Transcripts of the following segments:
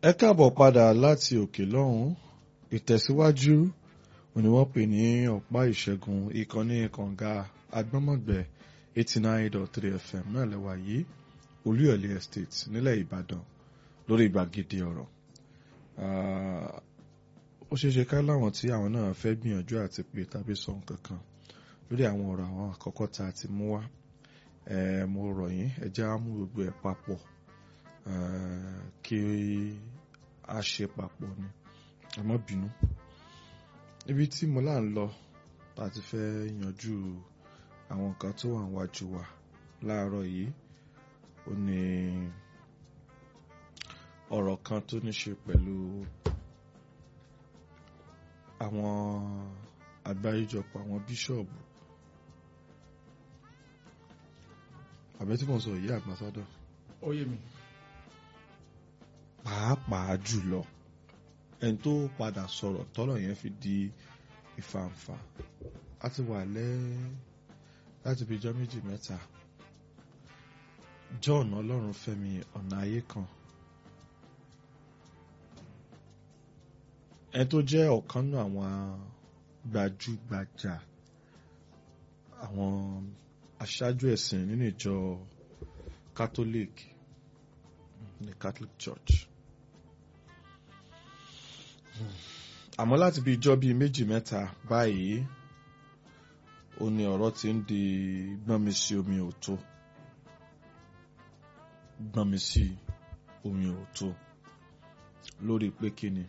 ẹ káàbọ̀ padà láti òkè lọ́hùn ìtẹ̀síwájú òní wọ́n pè ní ọ̀pá ìṣẹ́gun ìkànnì kànga agbọ́mọ̀gbẹ́ eighty nine dot three fm náà lẹ́wà yìí olúyọ̀lé estate nílẹ̀ ìbàdàn lórí gbàgede ọ̀rọ̀ ó ṣeé ṣe ká láwọn tí àwọn náà fẹ́ gbìyànjú àti pè tàbí sọ nǹkan kan lórí àwọn ọ̀rọ̀ àwọn àkọ́kọ́ tá a ti mú wá mo rọ̀ yín ẹ jẹ́ á mú gbogbo ẹ̀ papọ̀ kí a ṣe papọ̀ ni ẹ má bínú ibi tí mo là ń lọ tá a ti fẹ́ yanjú àwọn nǹkan tó wà níwájú wa láàárọ̀ yìí ó ní ọ̀rọ̀ kan tó ní ṣe pẹ̀lú àwọn àgbáríjọpọ̀ àwọn bíṣọ̀bù àbẹ́ tí mo sọ yìí àgbàsádọ̀ ó yé mi. pàápàá jùlọ ẹni tó padà sọ̀rọ̀ tọ́rọ̀ yẹn fi di ìfàǹfà a ti wà lẹ́ láti bí ijọ́ méjì mẹ́ta John Ọlọ́runfẹ́mi ọ̀nà ayé kan ẹni tó jẹ́ ọ̀kan nínú àwọn gbajúgbajà àwọn aṣáájú ẹ̀sìn nínú ìjọ Catholic ní Catholic Church àmọ́ láti bí ijọ́ bíi méjì mẹ́ta báyìí ó ní ọ̀rọ̀ tí ń di gbọ́nmi sí omi òtó gbọ́nmi sí omi òtó lórí pé kíni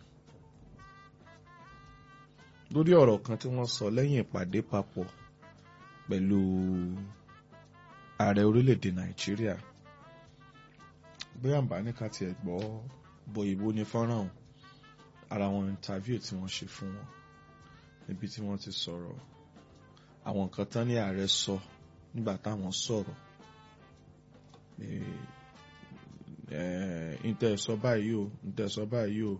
lórí ọ̀rọ̀ kan tí wọ́n sọ lẹ́yìn ìpàdé papọ̀ pẹ̀lú ààrẹ orílẹ̀-èdè Nàìjíríà bóyá àǹbá ní ká tiẹ̀ gbọ́ bọ ìbò ní fọ́nrán ọ̀hún ara wọn interview tí wọ́n ṣe fún wọn níbi tí wọ́n ti sọ̀rọ̀ àwọn nǹkan tán ní ààrẹ sọ nígbà táwọn sọ̀rọ̀ ntẹ sọ báyìí o ntẹ sọ báyìí o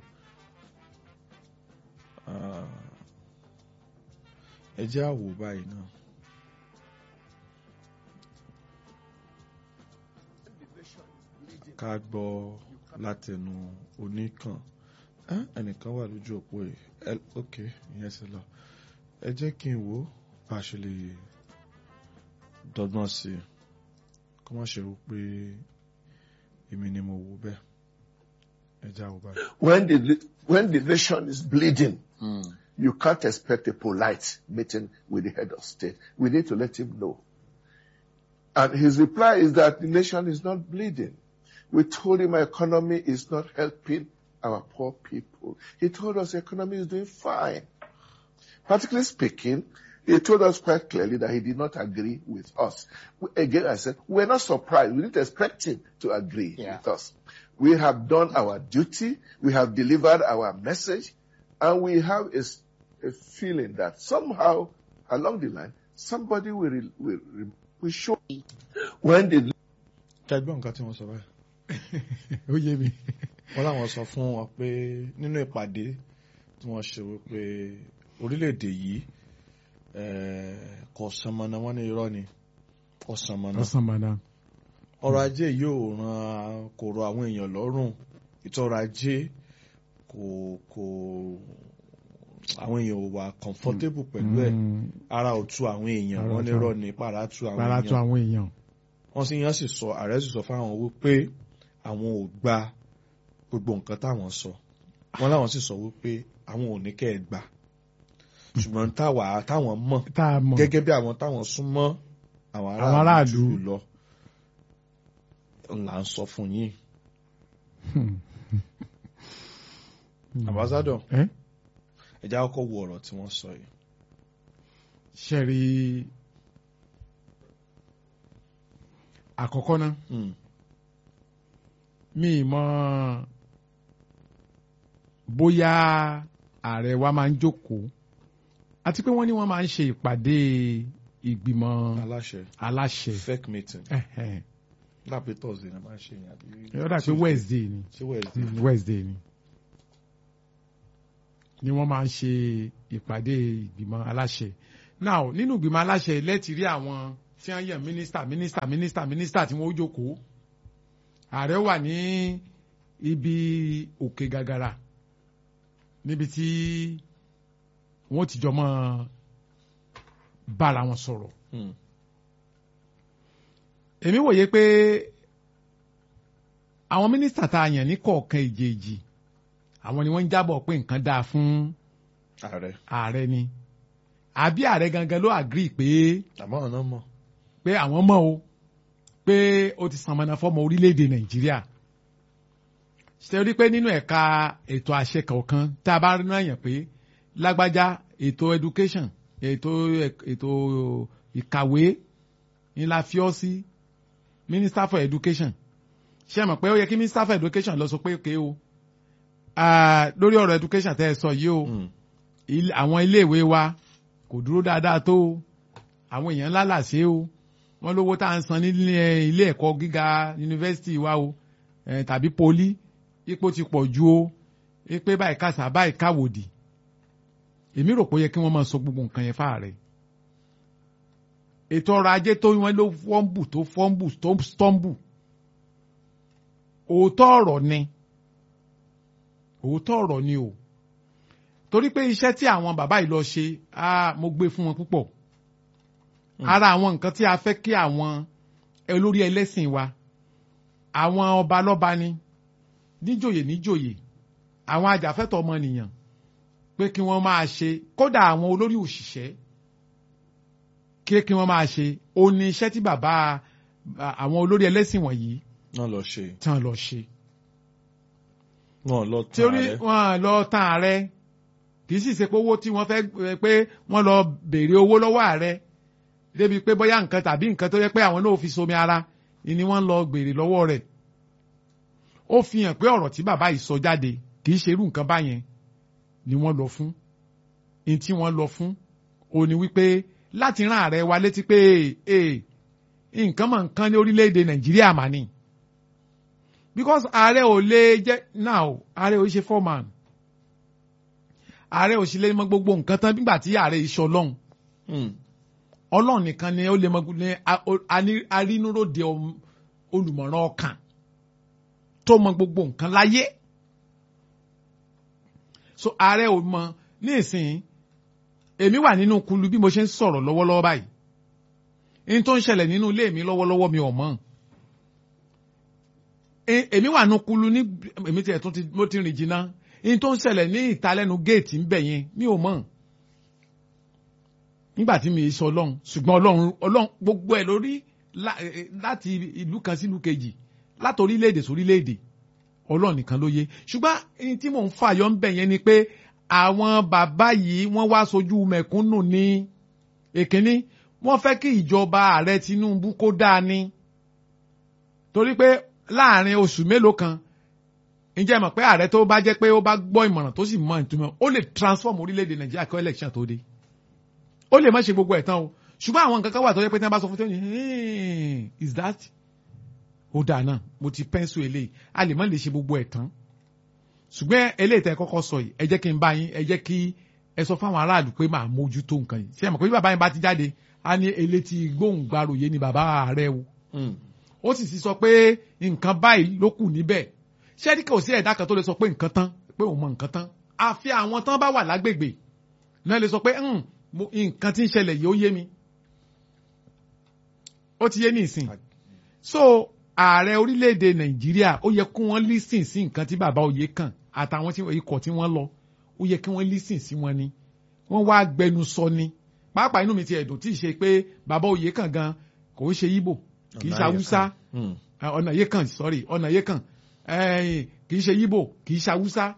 ẹ jẹ́ àwò báyìí náà. ká gbọ́ látẹnu oníkan ẹnìkan wà lójú òpó yìí ok ìyẹn ti lọ ẹ jẹ́ kí n wò bá a ṣe lè dọ́gbọ́n sí i kó má ṣe wò pé èmi ni mo wò bẹ́ẹ̀ ẹ já wò báyìí. When the when the nation is bleeding, mm. you can't expect a polite meeting with the head of state. We need to let him know. And his reply is that the nation is not bleeding. We told him our economy is not helping our poor people. He told us the economy is doing fine. Practically speaking, he told us quite clearly that he did not agree with us. Again, I said, we're not surprised. We didn't expect him to agree yeah. with us. We have done our duty. We have delivered our message. And we have a, a feeling that somehow along the line, somebody will, will, will show when the kẹgbọ́n nǹkan tí wọ́n sọ báyìí ó yé mi. wọ́n láwọn sọ fún wọn pé nínú ìpàdé tí wọ́n ṣe wípé orílẹ̀-èdè yìí kò sànmọ́nà wọ́n ní irọ́ ni kò sànmọ́nà ọ̀sánmọ́nà. ọrọ̀ ajé yóò ran kò rọ àwọn èèyàn lọ́rùn ìtọ́rọ̀ ajé kò kò àwọn èèyàn ò wà comfortable pẹ̀lú ẹ̀ ara ò tu àwọn èèyàn wọ́n ní irọ́ ni para tu àwọn para tu èèyàn àwọn èèyàn. wọ́n sì yàn sì sọ ààrẹ sì sọ fáwọn wípé àwọn ò gba gbogbo nǹkan táwọn sọ wọ́n láwọn sì sọ wípé àwọn ò ní kẹ́ ẹ gbà ṣùgbọ́n táwa táwọn mọ̀ tá a mọ̀ gẹ́gẹ́ bí àwọn táwọn súnmọ́ àwọn Àwọn aráàlú. aráàlú jù lọ là ń sọ fún yín ambassador ẹ́ ẹ já kọ́kọ́ wo ọ̀rọ̀ tí wọ́n sọ yìí ṣe rí àkọ́kọ́ náà Hmm. mi ì mọ̀ bóyá ààrẹ wa máa ń jókòó àti pé wọ́n ní wọ́n máa ń ṣe ìpàdé ìgbìmọ̀ aláṣẹ aláṣẹ fake meeting Ẹ̀hẹ̀n. lápẹ́ thursday náà máa ń ṣe yẹn àbí ó dà pé Wednesday ni ṣé wednesday Mm, Wednesday ni ni wọ́n máa ń ṣe ìpàdé ìgbìmọ̀ aláṣẹ now nínú ìgbìmọ̀ aláṣẹ lẹ́tì rí àwọn tí wọ́n yàn mínísítà mínísítà mínísítà mínísítà tí wọ́n ó jókòó ààrẹ wà ní ibi òkè gàgàrà níbi tí wọ́n ti jọ mọ́ bára wọn sọ̀rọ̀ Hmm. èmi wòye pé àwọn mínísítà tá a yàn ní kọ̀ọ̀kan ìjèèjì àwọn ni wọ́n ń jábọ̀ pé nǹkan dáa fún ààrẹ ààrẹ ni àbí ààrẹ gangan ló agree pé àmọ́ ọ̀nà mọ̀ pé àwọn mọ̀ o pé ó ti sànmọ́nà fọ́mọ orílẹ̀-èdè nàìjíríà ṣe rí pé nínú ẹ̀ka ètò àṣẹ kọ̀ọ̀kan tá a bá rí náà yàn pé lágbájá ètò education ètò ètò ìkàwé ni la fi ọ́ sí minister for education ṣe mọ̀ pé ó yẹ kí minister for education lọ sọ pé òkè o ah, lórí ọ̀rọ̀ education tẹ́ ẹ sọ yìí o Hmm. ilé- àwọn iléèwé wa kò dúró dáadáa tó o àwọn èèyàn ńlá làṣẹ o wọ́n lówó tá à ń san nílé ilé ẹ̀kọ́ gíga yunifásitì wa o eh, tàbí poli ipò ti pọ̀ ju o pé báyìí kàṣà báyìí káwòdì èmi rò pé ó yẹ kí wọ́n máa sọ gbogbo nǹkan yẹn fáàrẹ̀ ètò ọrọ̀ ajé tó wọ́n ló fọ́ǹbù tó fọ́ǹbù tó stọ́ǹbù òótọ́ ọ̀rọ̀ ni òótọ́ ọ̀rọ̀ ni o torí pé iṣẹ́ tí àwọn bàbá yìí lọ ṣe ah, mo gbé fún wọn púpọ̀ ara àwọn nǹkan tí a fẹ́ kí àwọn olórí ẹlẹ́sìn wa àwọn ọba lọ́ba ni níjòyè níjòyè àwọn ajàfẹ́tọ̀ ọmọnìyàn pé kí wọ́n máa ṣe kódà àwọn olórí òṣìṣẹ́ kí kí wọ́n máa ṣe ó ní iṣẹ́ tí bàbá à- àwọn olórí ẹlẹ́sìn wọ̀nyí náà lọ ṣe tí wọ́n lọ ṣe wọn lọ tí tán ó rí ààrẹ wọn lọ tán ààrẹ kì í sì ṣe pé owó tí wọ́n fẹ́ eh, pé wọ́n lọ béèrè owó lọ́wọ́ ààrẹ débi pé bóyá nǹkan tàbí nǹkan tó yẹ pé àwọn náà fi somi ara ni wọ́n lọ béèrè lọ́wọ́ rẹ̀ ó fi hàn pé ọ̀rọ̀ tí bàbá yìí sọ jáde kì í ṣe irú nǹkan báyẹn ni wọ́n lọ fún ní tí wọ́n lọ fún ó ní wípé láti rán ààrẹ wa létí pé ee nǹkan mọ̀ nǹkan ní orílẹ̀-èdè nàìjíríà mà ní because ààrẹ ò lè jẹ́ now ààrẹ ò ṣe foreman ààrẹ ò sì lè mọ gbogbo nǹkan tán nígbà tí ààrẹ iṣẹ́ ọlọ́run Hmm. ọlọ́run nìkan ni ó lè mọ ní a- o- ani- arínúròde ọm- olùmọ̀ràn ọkàn tó mọ gbogbo nǹkan láyé so ààrẹ ò mọ ní ìsìn èmi wà nínú kulu bí mo ṣe ń sọ̀rọ̀ lọ́wọ́lọ́wọ́ báyìí ní tó ń ṣẹlẹ̀ nínú ilé mi lọ́wọ́lọ́wọ́ mi ò mọ̀ E- èmi wà nínú kulu ní èmi tiẹ̀ tún ti mo ti rìn jìnnà ní tó ń ṣẹlẹ̀ ní ìtalẹ́nu géètì ń bẹ̀ yẹn mi ò mọ̀ nígbà tí mi sọ ọlọ́run ṣùgbọ́n ọlọ́run ọlọ́run gbogbo ẹ̀ lórí lá- eh, láti ìlú kan sí ìlú kejì láti orílẹ̀-èdè sí orílẹ̀-èdè ọlọ́run nìkan ló yé ṣùgbọ́n èyí tí mò ń fàyọ ń bẹ̀ yẹn ni pé àwọn bàbá yìí wọ́n wá sojú mẹ̀kúnnù ní èkínní wọ́n fẹ́ kí ìjọba ààrẹ Tinubu kó dáa ní torí pé láàrin oṣù mélòó kan ǹjẹ́ mọ̀ pé ààrẹ tó bá jẹ́ pé ó bá gbọ́ ìmọ̀ràn tó sì mọ ìtumọ̀ ó lè transform orílẹ̀-èdè Nàìjíríà kí election tó dé ó lè má ṣe gbogbo ẹ̀ tán o ṣùgbọ́n àwọn nǹkan kan wà tó yẹ pé tí wọ́n bá sọ fún tẹ́wọ́n ní is that ó dáa náà mo ti pẹ́ńsù eléyìí a lè má lè ṣe gbogbo ẹ̀ tán ṣùgbọ́n eléyìí tẹ́ ẹ kọ́kọ́ sọ yìí ẹ jẹ́ kí n bá yín ẹ jẹ́ kí ẹ sọ fáwọn aráàlú pé màá mójútó nǹkan yìí ṣé ẹ mọ̀ pé bí bàbá yín bá ti jáde á ní elétí gbóhùngbàròyé ni bàbá ààrẹ o Hmm. ó sì ti sọ pé nǹkan báyìí ló kù níbẹ̀ ṣé kò sí ẹ̀dá kan tó lè sọ pé nǹkan tán pé òun mọ nǹkan tán àfi àwọn tán bá wà lágbègbè náà lè sọ pé "Hmm, mo- nǹkan tí ń ṣẹlẹ̀ yìí ó yé mi ó ti yé ní ìsìn so ààrẹ orílẹ̀-èdè nàìjíríà ó yẹ kí wọ́n lísìn sí nǹkan tí bàbá oyè kàn àtàwọn tí ikọ̀ tí wọ́n lọ ó yẹ kí wọ́n lísìn sí wọn ni wọ́n wá gbẹnu sọ ni pàápàá inú mi ti ẹ̀dùn tí ì ṣe pé bàbá oyè kàn gan kò ń ṣe Ìgbò kì í ṣe haúsá Hmm. Eh, ọ̀nà yé kàn sorry ọ̀nà yé kàn eh, kì í ṣe yíbò kì í ṣe haúsá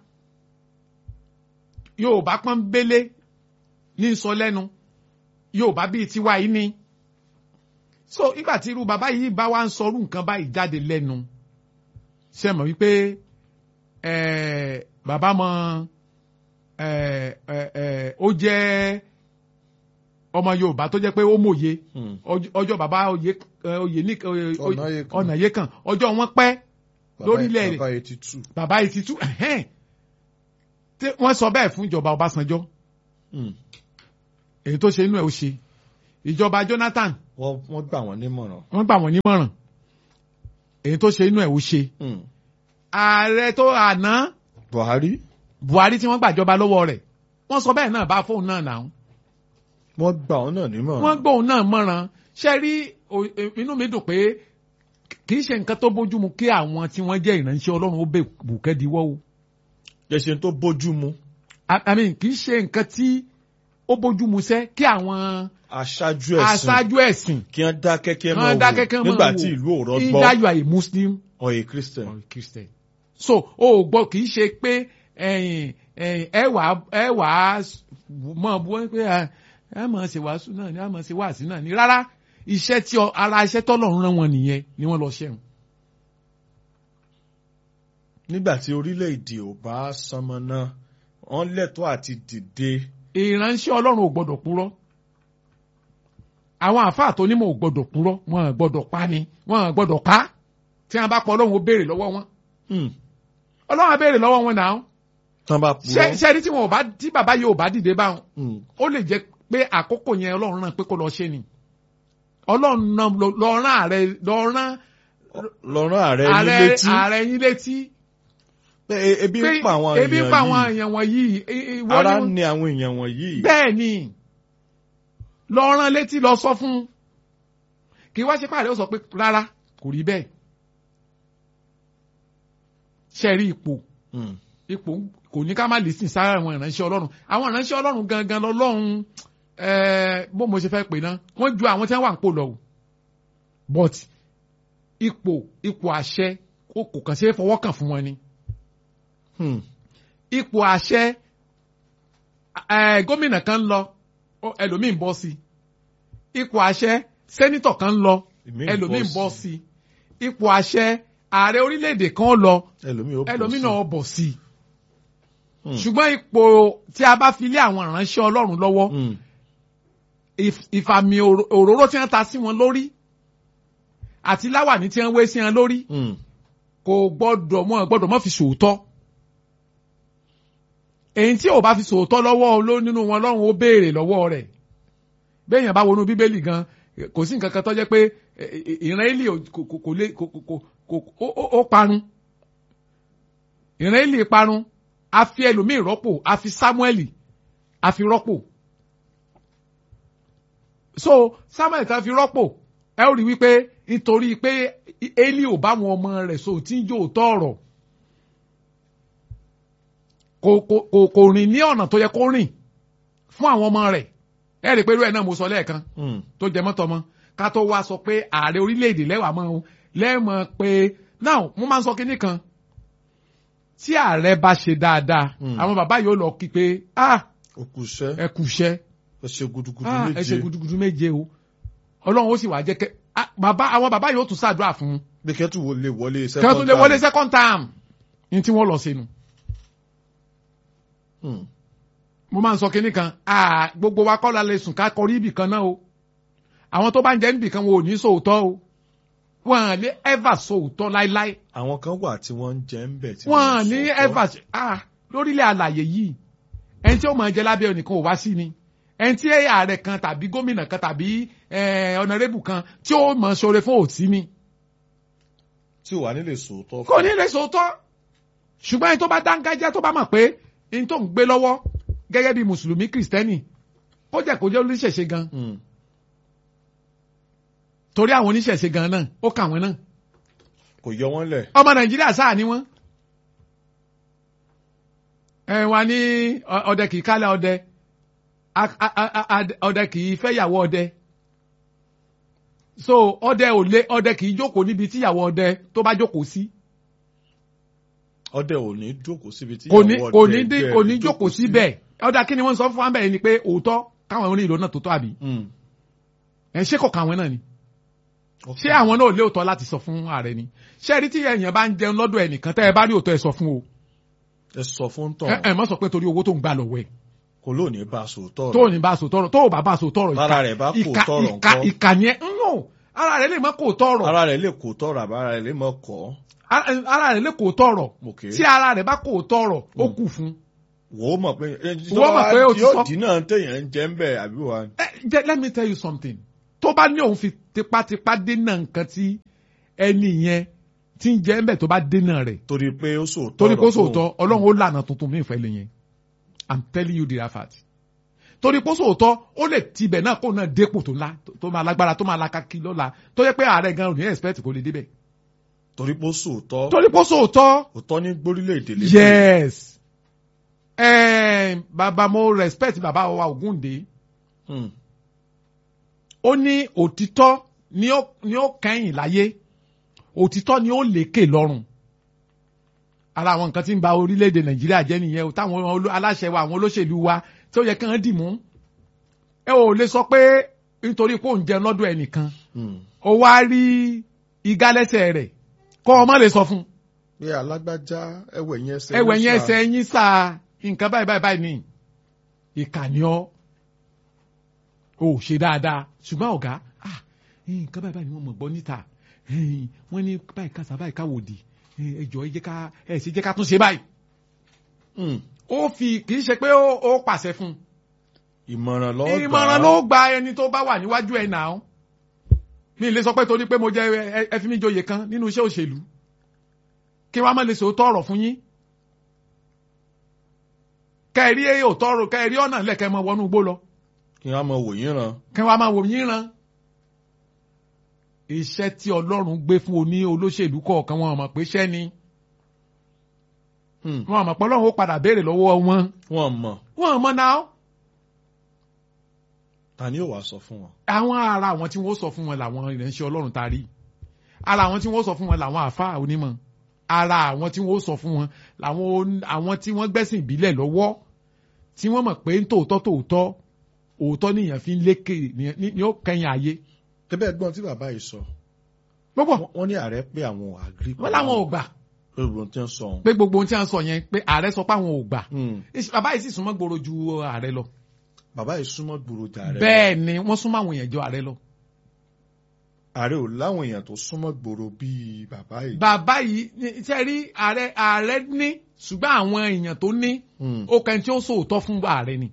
yorùbá pọ́nbélé ní sọ lẹ́nu yorùbá bíi tiwa yìí ni so nígbà tí irú bàbá yìí bá wá ń sọrú nǹkan báyìí jáde lẹ́nu ṣe mọ̀ wípé eh, bàbá mọ eh, eh, eh, ó jẹ́ ọmọ yorùbá tó jẹ́ pé ó mòye Hmm. ọjọ́ ọjọ́ bàbá oyè eh, oyè ní eh, Ọ̀nàyékàn. ọ̀nàyékàn ọjọ́ wọn pẹ́ Bàbá- lórílẹ̀ rẹ̀ bàbá eighty two. bàbá eighty two ẹ̀hẹ́n tí wọ́n sọ bẹ́ẹ̀ fún ìjọba Ọbásanjọ́ Hmm. èyí tó ṣe inú ẹ̀ ó ṣe ìjọba Jonathan wọ́n wọ́n gbà wọ́n nímọ̀ràn. wọ́n gbà wọ́n nímọ̀ràn èyí tó ṣe inú ẹ̀ ó ṣe Hmm. ààrẹ tó àná Buhari Buhari tí wọ́n gbàjọba lọ́wọ́ rẹ̀ wọ́n sọ bẹ́ẹ̀ náà bá fóun náà náà wọ́n gbà ọ́ náà nímọ̀ràn. wọ́n gbóhùn náà mọ́ràn ṣe rí o- e- inú mi dùn pé kì í ṣe nǹkan tó bójúmu kí àwọn tí wọ́n jẹ́ ìránṣẹ́ Ọlọ́run ó bẹ̀ bùkẹ́ diwọ́ o jẹ́sẹ̀ tó bójú mu I- I mean, kì í ṣe nǹkan tí ó bójúmu sẹ́ kí àwọn aṣáájú ẹ̀sìn aṣáájú ẹ̀sìn kí wọ́n dákẹ́ kí wọ́n kan máa dákẹ́ wò kan máa nígbà wò tí ìlú ò rọgbọ́ either you are a Muslim ọ̀yẹ̀ Christian. or a Christian so o ò gbọ́ kì í ṣe pé ẹ̀yin ẹ̀yin ẹ wà ẹ wà á mọ̀ bú wọn pé ẹ ẹ mọ̀ ṣe wàásù náà ni ẹ mọ̀ ṣe wàásù náà ni rárá iṣẹ́ tí ọ- ara iṣẹ́ tọ́lọ́run rán wọn nìyẹn ni wọ́n lọ ṣẹ́hùn. nígbà tí orílẹ̀-èdè ò bá sánmọ náà wọ́n lẹ́tọ̀ọ́ àti dìde ìránṣẹ́ ọlọ́run ò gbọ́dọ̀ purọ́ àwọn àáfàá tó nímọ̀ ò gbọ́dọ̀ purọ́ wọn ò gbọ́dọ̀ pa ni wọn ò gbọ́dọ̀ pa tí wọn bá pọ̀ ọlọ́run ó béèrè lọ́wọ́ wọn Hmm. ọlọ́run á béèrè lọ́wọ́ wọn náà tán bá ṣé purọ́. ṣé rí tí wọn ò bá tí bàbá yìí ò bá dìde báwọn Hmm. ó lè jẹ́ pé àkókò yẹn ọlọ́run náà pé kó lọ ṣe ni ọlọ́run náà lọ- lọ rán ààrẹ lọ rán lọ́rán ààrẹ ní ààrẹ létí ààrẹ yín létí pé e- ebi pé ń pa àwọn ebi ń pa àwọn èèyàn èèyàn wọ̀nyí i- i- yìí wọ́n ara ní- ń ní àwọn èèyàn wọ̀nyí. bẹ́ẹ̀ ni lọ rán létí lọ sọ fún un kì í wá ṣe pàdé ó sọ pé rárá kò rí bẹ́ẹ̀ ṣe rí ipò Hmm. ipò kò ní ká má lè sìn sára àwọn ìránṣẹ́ ọlọ́run àwọn ìránṣẹ́ ọlọ́run gangan lọ́lọ́run ẹ̀ẹ́ bó mo ṣe fẹ́ pè náà wọ́n ju àwọn tí wọ́n wà ń pò lọ o but ipò ipò àṣẹ kò kò kàn ṣe é fọwọ́ kàn fún wọn ni Hmm. ipò àṣẹ ẹ gómìnà kan ń lọ ó- ẹlòmíì ń bọ́ sí ipò àṣẹ sẹ́nítọ̀ kan ń lọ Ìmíì ń ẹlòmíì ń bọ́ bọ́ sí. sí ipò àṣẹ ààrẹ orílẹ̀-èdè kan lọ ẹlòmíì ó bọ̀ ẹlòmíì sí. náà bọ̀ sí Hmm. ṣùgbọ́n ipò tí a bá fi lé àwọn ìránṣẹ́ ọlọ́run lọ́wọ́ Hmm. ìf- ìfàmì òró- òróró tí wọ́n ta sí wọn lórí àti láwàní tí wọ́n wé sí wọn lórí Hmm. kò gbọ́dọ̀ mọ́ gbọ́dọ̀ mọ́ fi sòótọ́ èyí tí ò bá fi sòótọ́ lọ́wọ́ ló nínú wọn lọ́run ó béèrè lọ́wọ́ rẹ̀ béèyàn bá wọnú bíbélì gan kò sí nǹkan kan tó jẹ́ pé eh, eh, ìran Élì ò- kò kò- kò lè kò kò kò kò- ó- ó- ó parun ìran Élì parun a fi ẹlòmíì rọ́pò a fi Sámúẹ́lì a fi rọ́pò so Sámúẹ́lì tá a fi rọ́pò ẹ ó rí wípé nítorí pé Élì ò bá wọn ọmọ rẹ̀ so tí ń jó tọ̀rọ̀ kò kò kò kò rìn ní ọ̀nà tó yẹ kó rìn fún àwọn ọmọ rẹ̀ ẹ rí i pé irú ẹ̀ náà mo sọ lẹ́ẹ̀kan Hmm. tó jẹ mọ́tọ́ mọ́ ká tó wá sọ pé ààrẹ orílẹ̀-èdè lẹ́wàá mọ́ o lẹ́ẹ̀mọ́ pé now mo máa ń sọ kinní kan tí ààrẹ bá ṣe dáadáa Hmm. àwọn bàbá yóò lọ kí pé ah ó kù iṣẹ́ ẹ kú iṣẹ́ ó ṣe gudugudu ah ẹ méje ṣe gudugudu méje o ọlọ́run ó sì wá jẹ́ kẹ́ ah, bàbá àwọn bàbá yóò tún ṣàdúrà fún un bí kẹ́tù wo lè wọlé kí wọ́n tún lè wọlé second term ní tí wọ́n lọ sínú. Hmm. mo máa ń sọ kinní kan ah, gbogbo wa kọ́ la lè sùn ká kọrí ibì kan náà o àwọn tó bá ń jẹ́ níbì kan wọn ò ní sòótọ́ o wọn à lè ever sòótọ́ láíláí àwọn kan wà tí wọ́n ń jẹ ń bẹ̀ tí wọn à ń ní sọ̀tọ̀. ever ah lórílẹ̀ àlàyé yìí ẹni tí ó máa jẹ lábẹ́ ẹnìkan ò wá sí ni ẹni tí ààrẹ kan tàbí gómìnà kan tàbí ọ̀nàrẹ́bù kan tí ó máa ṣoore fún òtí ni tí ò wá nílé sòótọ́ kò ní lè sòótọ́ ṣùgbọ́n ẹni tó bá dángájá tó bá mọ̀ pé ẹni tó ń gbé lọ́wọ́ gẹ́gẹ́ bí mùsùlùmí kìrìsìtẹ́nì kó jẹ́ kó jẹ́ oníṣẹ̀ṣe gan Hmm. torí àwọn oníṣẹ̀ṣe gan náà ó kà wọ́n náà kò yọ wọ́n lẹ̀ ọmọ nàìjíríà sáà ni wọ́n ẹ wà ní ọ- ọdẹ kì í kálẹ̀ ọdẹ a- a- a- a- ọdẹ kì í fẹ́yàwó ọdẹ so ọdẹ ò lé ọdẹ kì í jókòó níbi tíyàwó ọdẹ tó bá jókòó sí ọdẹ ò ní jókòó síbi tí kò ní ìyàwó kò ní ọdẹ dín ẹgbẹ́ kò rẹ̀ ní jókòó síbẹ̀ ọdẹ kí ni wọ́n sọ fún wa bẹ́ẹ̀ ni pé òótọ́ káwọn onílò náà tó tó àbí Hmm. ẹ̀ ṣé kò káwọn náà ni Ok. ṣé àwọn náà lé òótọ́ láti sọ fún ààrẹ ni ṣé ẹ rí tí èèyàn bá ń jẹun lọ́dọ̀ ẹnìkan tẹ́ ẹ bá rí òótọ́ ẹ sọ fún o ẹ sọ fún tán ẹ ẹ má sọ pé torí owó tó ń gbà lọ́wọ́ ẹ̀ kò lóòní bá a sòótọ́ tó ní bá so tọrọ tó bá bá so tọrọ Lára rẹ̀ bá kò ìka tọrọ ìka ńkọ́? ìka yẹn ń nò ara rẹ̀ lè má kò tọrọ ara rẹ̀ lè kó tọrọ àbá ara rẹ̀ lè mọ kọ́ ara ara rẹ̀ lè kò tọrọ Ok. tí ara rẹ̀ bá kò tọrọ ó kù fún. wò ó mọ̀ pé Wò ó mọ̀ pé o ti yóò sọ. dín náà téèyàn ń jẹ́ ń bẹ̀ àbí wa ẹ jẹ let me tell you something tó bá ní òun fi tipátipá dènà nǹkan tí ẹni yẹn tí ń jẹ́ ń bẹ̀ tó bá dénà rẹ̀ torí pé ó sòótọ́ torí kó ọ̀rọ̀ fún sòótọ́ ọlọ́run ó lànà tuntun mí ìfẹ́ lè yẹn i'm telling you the fact torí kó sòótọ́ ó lè tibẹ̀ náà kó náà dépò tó ńlá tó máa lágbára tó máa lakaki lọ́la tó yẹ pé ààrẹ gan ò ní expect kó lè débẹ̀ torí pé ó sòótọ́ torí kó sòótọ́ òótọ́ ní gbórílẹ̀-èdè lé yes eh, bàbá mo respect bàbá wa Ògúndé Hmm. ó ní òtítọ́ ni ó ni ó kẹ́yìn láyé òtítọ́ ni ó lékè lọ́rùn ara àwọn nǹkan tí ń ba orílẹ̀-èdè nàìjíríà jẹ́ nìyẹn o táwọn olú- aláṣẹ wa àwọn olóṣèlú wa tí ó yẹ kí wọ́n dì mú ẹ ò lè sọ pé nítorí pé òun jẹun lọ́dọ̀ ẹnìkan Hmm. ó wá rí igá lẹ́sẹ̀ rẹ̀ kọ́ ọ má lè sọ fún un pé alágbájá ẹwẹ̀ yẹn ẹsẹ̀ ẹwẹ̀ ló yẹn sà. ẹsẹ̀ yín sá nǹkan báyìí báyìí báyìí ni ìkànnì ọ ò ṣe dáadáa ṣùgbọ́n ọ̀gá ah, nǹkan báyìí báyìí ni wọ́n mọ̀ gbọ́ níta Eh, wọ́n ní báyìí kásá báyìí káwòdì ẹ jọ̀ọ́ ẹ jẹ́ ká ẹ sì jẹ́ ká tún ṣe báyìí Hmm. ó fi kì í ṣe pé ó ó pàṣẹ fún ìmọ̀ràn lọ́ọ́ un ìmọ̀ràn ló gba ẹni tó bá wà níwájú ẹ̀ náà mi lè sọ pé torí pé mo jẹ ẹ- ẹ fi mí joyè kan nínú iṣẹ́ òṣèlú kí wọ́n á má lè sòótọ́ ọ̀rọ̀ fún yín kẹ́ẹ̀rí òótọ́ ọ̀rọ̀ kẹ́ẹ̀rí ọ̀nà lẹ́kẹ́ mọ wọnú igbó lọ kí wọ́n á mọ wò yín ràn kí wọ́n á máa wò yín ran iṣẹ́ tí Ọlọ́run gbé fún oní olóṣèlú kọ̀ọ̀kan wọn mọ̀ pé iṣẹ́ ni Hmm. wọn mọ̀ pé Ọlọ́run ó padà béèrè lọ́wọ́ wọn wọ́n mọ̀ wọn mọ̀ náà ta ni yóò wá sọ fún wọn. àwọn ara àwọn tí wọ́n sọ fún wọn làwọn ìránṣẹ́ Ọlọ́run ta rí ara àwọn tí wọ́n sọ fún wọn làwọn àáfàá onímọ̀ ara àwọn tí wọ́n sọ fún wọn làwọn on- àwọn tí wọ́n gbẹ́sìn ìbílẹ̀ lọ́wọ́ tí wọ́n mọ̀ pé tòótọ́ tòótọ́ òótọ́ nìyẹn fi ń lékè ní- ní ní ó kẹ́yìn ayé tẹ́bẹ̀ gbọ́n tí bàbá yìí sọ gbogbo wọ́n- wọ́n ní ààrẹ pé àwọn ò agree wọn làwọn ò gbà lórí ohun tí wọ́n sọ ọ̀hún. pé gbogbo ohun tí a ń sọ yẹn pé ààrẹ sọ pé àwọn ò gbà Hmm. Ìṣ- bàbá yìí sì súnmọ́ gbòòrò ju ààrẹ lọ bàbá yìí súnmọ́ gbòòrò jà rẹ̀ bẹ́ẹ̀ ni wọ́n súnmọ́ àwọn èèyàn jọ ààrẹ lọ ààrẹ ò láwọn èèyàn tó súnmọ́ gbòòrò bíi bàbá yìí. bàbá yìí ní- ṣe rí ààrẹ ààrẹ ní ṣùgbọ́n àwọn èèyàn tó ní Hmm. ó kẹ́ni tí ó sòótọ́ fún ààrẹ ni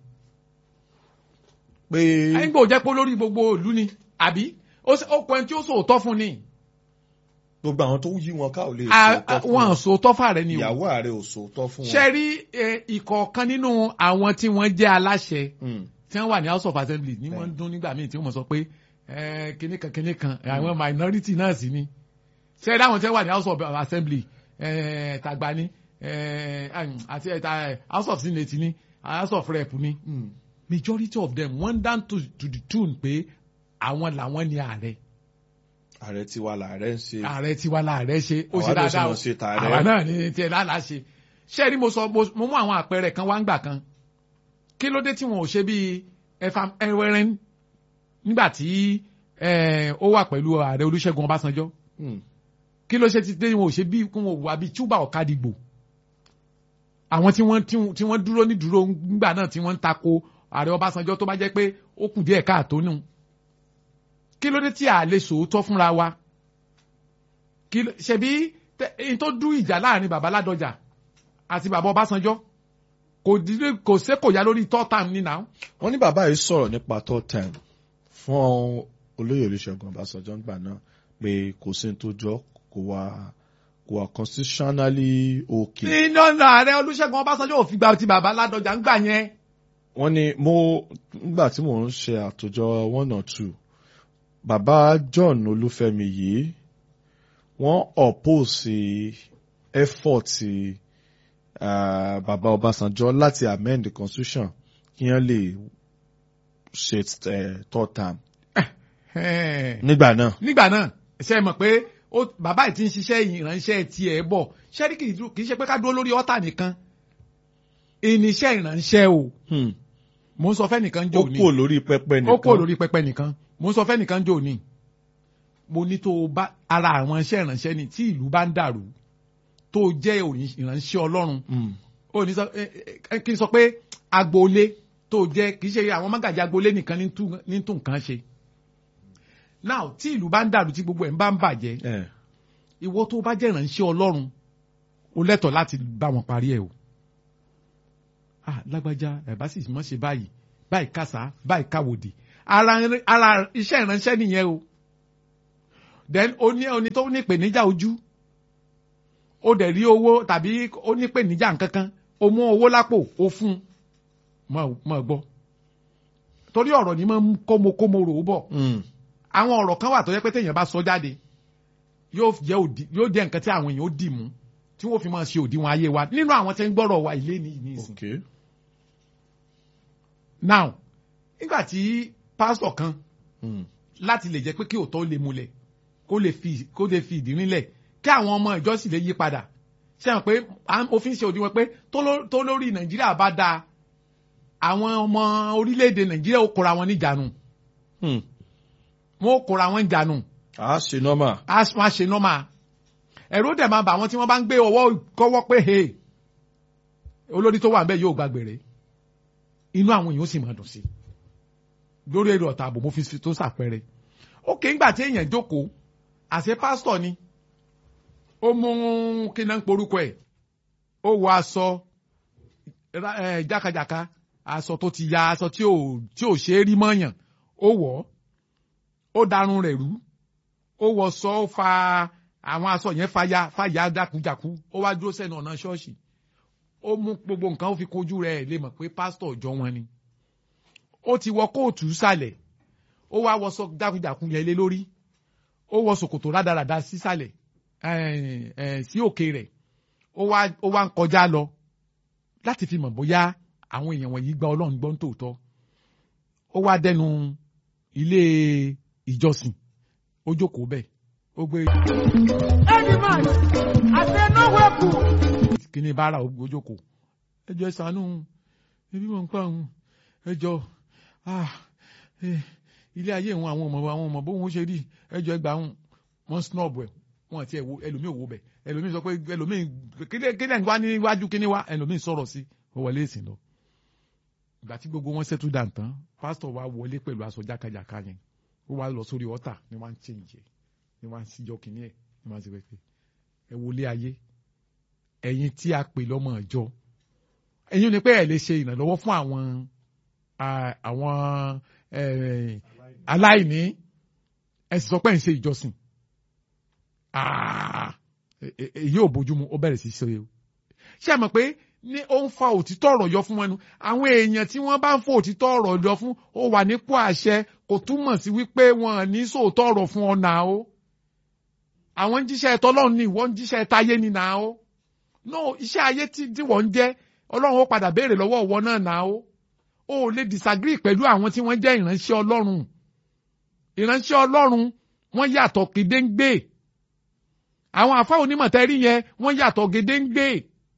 pé ẹ̀yin gbọ́dọ̀ jẹ́ pé olórí gbogbo ìlú ni àbí ó sì- ó kẹ́ni tí ó sòótọ́ fún ni gbogbo àwọn tó yí wọn ká ò lè À- sòótọ́ fún wọn wọn. sòótọ́ fààrẹ ni o ìyàwó ààrẹ ò sòótọ́ fún ṣe wọn. rí eh, ìkọ̀ọ̀kan nínú àwọn tí wọ́n jẹ́ aláṣẹ Hmm. tí wọ́n wà ní house of assembly ní wọ́n ń dún nígbà míì tí wọ́n mọ̀ sọ pé eh, kinní kan kinní kan àwọn minority náà sì ni ṣe é dáhùn tí wọ́n wà ní house of assembly eh, tàgbà ni eh, àti eh, house of senate ni house of rep ni Hmm. majority of them wọ́n down to, to the tune pé àwọn làwọn ni ààrẹ ààrẹ tiwa làárẹ̀ ń ṣe. ààrẹ tiwa láàrẹ ṣe ó Àwa ṣe náà dáadáa sì o mọ̀ ṣe tààrẹ. àwa náà ní tiẹ̀ lálàá ṣe ṣé ẹ rí mo sọ mo mo mú àwọn àpẹẹrẹ kan wá ń gbà kan kí ló dé tí wọn ò ṣe bíi ẹfà ẹwẹrẹn nígbà tí eh, ó wà pẹ̀lú ààrẹ Olúṣẹ́gun Ọbásanjọ́ Hmm. kí ló ṣe ti dé wọn ò ṣe bí kí wọn ò wà bíi túbà ọ̀kadìgbò àwọn tí wọ́n tí wọ́n- tí wọ́n dúró ní dúró nígbà náà tí wọ́n ń tako ààrẹ Ọbásanjọ́ tó bá jẹ́ pé ó kù díẹ̀ káàtó nù kí ló dé tí a lè sòótọ́ fúnra wa kí ló ṣebí tẹ- èyí tó dú ìjà láàrin bàbá Ládọjà àti bàbá Ọbásanjọ́ kò dídé kò sé kò yá lórí third time ní náà wọ́n ní bàbá yìí sọ̀rọ̀ nípa third time fún olóyè Olúṣẹ́gun Ọbásanjọ́ ńgbà náà pé kò sí ní tó jọ kò wá kò wá constitutionally okay. nínú ọ̀nà ààrẹ Olúṣẹ́gun Ọbásanjọ́ ò fi gba ti bàbá Ládọjà ń gbà yẹn wọ́n ní mo nígbà tí mò ń ṣe àtòjọ one or two bàbá John Olúfẹ́mi yìí wọ́n oppose effort uh, bàbá Ọbásanjọ́ láti amend the constitution kí wọ́n lè ṣe uh, third term Ẹ̀ẹ́. nígbà náà. nígbà náà ṣe mọ̀ pé ó- bàbá yìí ti ń ṣiṣẹ́ ìránṣẹ́ tiẹ̀ bọ̀ ṣẹ́rí kì í dú- kì í ṣe pé ká dúró lórí ọ́tà nìkan ìníṣẹ́ ìránṣẹ́ o Hmm. mò ń sọ fẹ́ nìkan jò ó ní kúrò lórí pẹpẹ nìkan ó kò lórí pẹpẹ nìkan mò ń sọ fẹ́ nìkan jò ní mo ní tó o bá ara àwọn iṣẹ́ ìránṣẹ́ ni tí ìlú bá ń dàrú tó o jẹ́ òní- ìránṣẹ́ Ọlọ́run Hmm. ó ní sọ ẹ- ẹ- kí n sọ pé agboolé tó o jẹ́ kì í ṣe àwọn mágàjì agboolé nìkan ní tún- ní tún nǹkan ṣe now tí ìlú bá ń dàrú tí gbogbo ẹ̀ ń bá ń bàjẹ́ Eh. ìwọ tó bá jẹ́ ìránṣẹ́ ọlọ́run o lẹ́tọ̀ọ́ láti bá wọn parí ẹ̀ o. ah lágbájá ẹ̀ bá sì mọ̀ ṣe báyìí báyìí kásá báyìí káwòdì ara ara iṣẹ́ ìránṣẹ́ nìyẹn o. then o ní oní tó ní ìpèníjà ojú ó dẹ̀ rí owó tàbí ó ní pè níjà nkankan ó mú owó lápò ó fún un mọ̀ gbọ́ torí ọ̀rọ̀ ni máa ń kómokómo rò ó bọ̀ Mm. àwọn ọ̀rọ̀ kan wà tó yẹ pé téèyàn bá sọ jáde yóò jẹ́ òdì yóò jẹ́ nǹkan tí àwọn èèyàn ó dì mú tí wọ́n fi máa ṣe òdiwọ̀n ayé wa nínú àwọn tí ń gbọ́rọ̀ wa ilé ní ìní ìsìn. Okay. now nígbà tí pásítọ̀ kan Mm. láti lè jẹ́ pé kí òótọ́ lè múlẹ̀ kó lè fi kó lè fi ìdí rinlẹ̀ kí àwọn ọmọ ìjọ sì lè yí padà ṣe hàn pé à ń- òfin ṣe òdiwọ̀n pé tó ló- tó lórí nàìjíríà bá dáa àwọn ọmọ orílẹ̀-èdè nàìjíríà ó kóra wọn níjànú Mm. wọn ó kóra wọn níjànú a ṣe nọ́mà. a máa ṣe nọ́mà ẹ̀rọ dẹ̀ máa bà wọ́n tí wọ́n bá ń gbé ọwọ́ kọ́wọ́ pé he olórí tó wà ń bẹ̀ yóò gbàgbére inú àwọn èèyàn ó sì máa dùn sí i lórí èrò ọ̀tá àbò mo fi fi tó sàpẹrẹ ókè ńgbà tí èèyàn jókòó àṣẹ pásítọ̀ ni ó mú kí náà ń porúkọ ẹ̀ ó wọ aṣọ ra- eh, jákàjàká aṣọ tó ti ya aṣọ tí ò tí ò ṣe é rí mọ́yàn ó wọ̀ ọ́ ó darun rẹ̀ rú ó wọ sọ ó fa àwọn aṣọ yẹn fàya fàya dákújàkú ó wá dúró sẹ́nu ọ̀nà ṣọ́ọ̀ṣì ó mú gbogbo nǹkan ó fi kojú rẹ̀ lè mọ̀ pé pásítọ̀ ọjọ́ wọn ni ó ti wọ kóòtù sàlẹ̀ ó wá wọ sọ dákújàkú yẹn lé lórí ó wọ ṣòkòtò rádaràda sísàlẹ̀ eh, eh, sí òkè rẹ̀ ó wá ó wá ń kọjá lọ láti fi mọ̀ bóyá àwọn èèyàn wọ̀nyí gba ọlọ́run gbọ́ ń tòótọ́ ó wá dẹnu ilé ìjọsìn ó jókòó bẹ́ẹ̀ ó gbé Any man, I say no weapon. kíní bára ó jókòó ẹjọ́ ẹ ṣàánú ebi mọ̀ ń pa òun ẹjọ́ ah, eh, ilé ayé òun àwọn ọmọ àwọn ọmọ bóun ó ṣe rí ẹjọ́ ẹgbà òun wọ́n snob ẹ̀ wọ́n àti ẹ̀wò ẹlòmíì òwò bẹ̀ ẹlòmíì sọ pé ẹlòmíì kílẹ̀ kílẹ̀ wá níwájú kíní wá ẹlòmíì sọ̀rọ̀ sí ó wọlé ìsìn lọ ìgbà tí gbogbo wọn settle down tán pásítọ̀ wa wọlé pẹ̀lú aṣọ jákàjàká yẹn ó wá lọ sórí ọ̀tà ni wọ́n á ń change ẹ̀ ni wọ́n á ń síjọ́ kìíní ẹ̀ ni wọ́n á ń ṣe pé ẹ wọlé ayé ẹ̀yin tí a pè lọ́mọ ìjọ ẹ̀yin ò ní pé ẹ̀ lè ṣe ìrànlọ́wọ́ fún àwọn ah, àwọn eh, aláìní ẹ sì sọ pé ẹ̀ ń ṣe ìjọsìn Ah, e- e- èyí ò bójúmu ó bẹ̀rẹ̀ sí í ṣe o ṣé ẹ mọ̀ pé ní ó ń fa òtítọ́ ọ̀rọ̀ yọ fún wọn nu àwọn èèyàn tí wọ́n bá ń fa òtítọ́ ọ̀rọ̀ yọ fún ó wà nípò àṣẹ kò túmọ̀ sí wípé wọn ò ní sòótọ́ ọ̀rọ̀ fún ọ náà o àwọn ń jíṣẹ́ tọ́lọ́run ni ìwọ ń jíṣẹ́ táyé ni náà o no iṣẹ́ ayé tí tí wọ́n ń jẹ́ ọlọ́run ó padà béèrè lọ́wọ́ ọwọ́ náà náà o o ò lè disagree pẹ̀lú àwọn tí wọ́n jẹ́ ìránṣẹ́ ọlọ́run ìránṣẹ́ ọlọ́run wọ́n yàtọ̀ gédéǹgbè àwọn àfa onímọ̀tẹ́rì yẹn wọ́n yàtọ̀ gédéǹgbè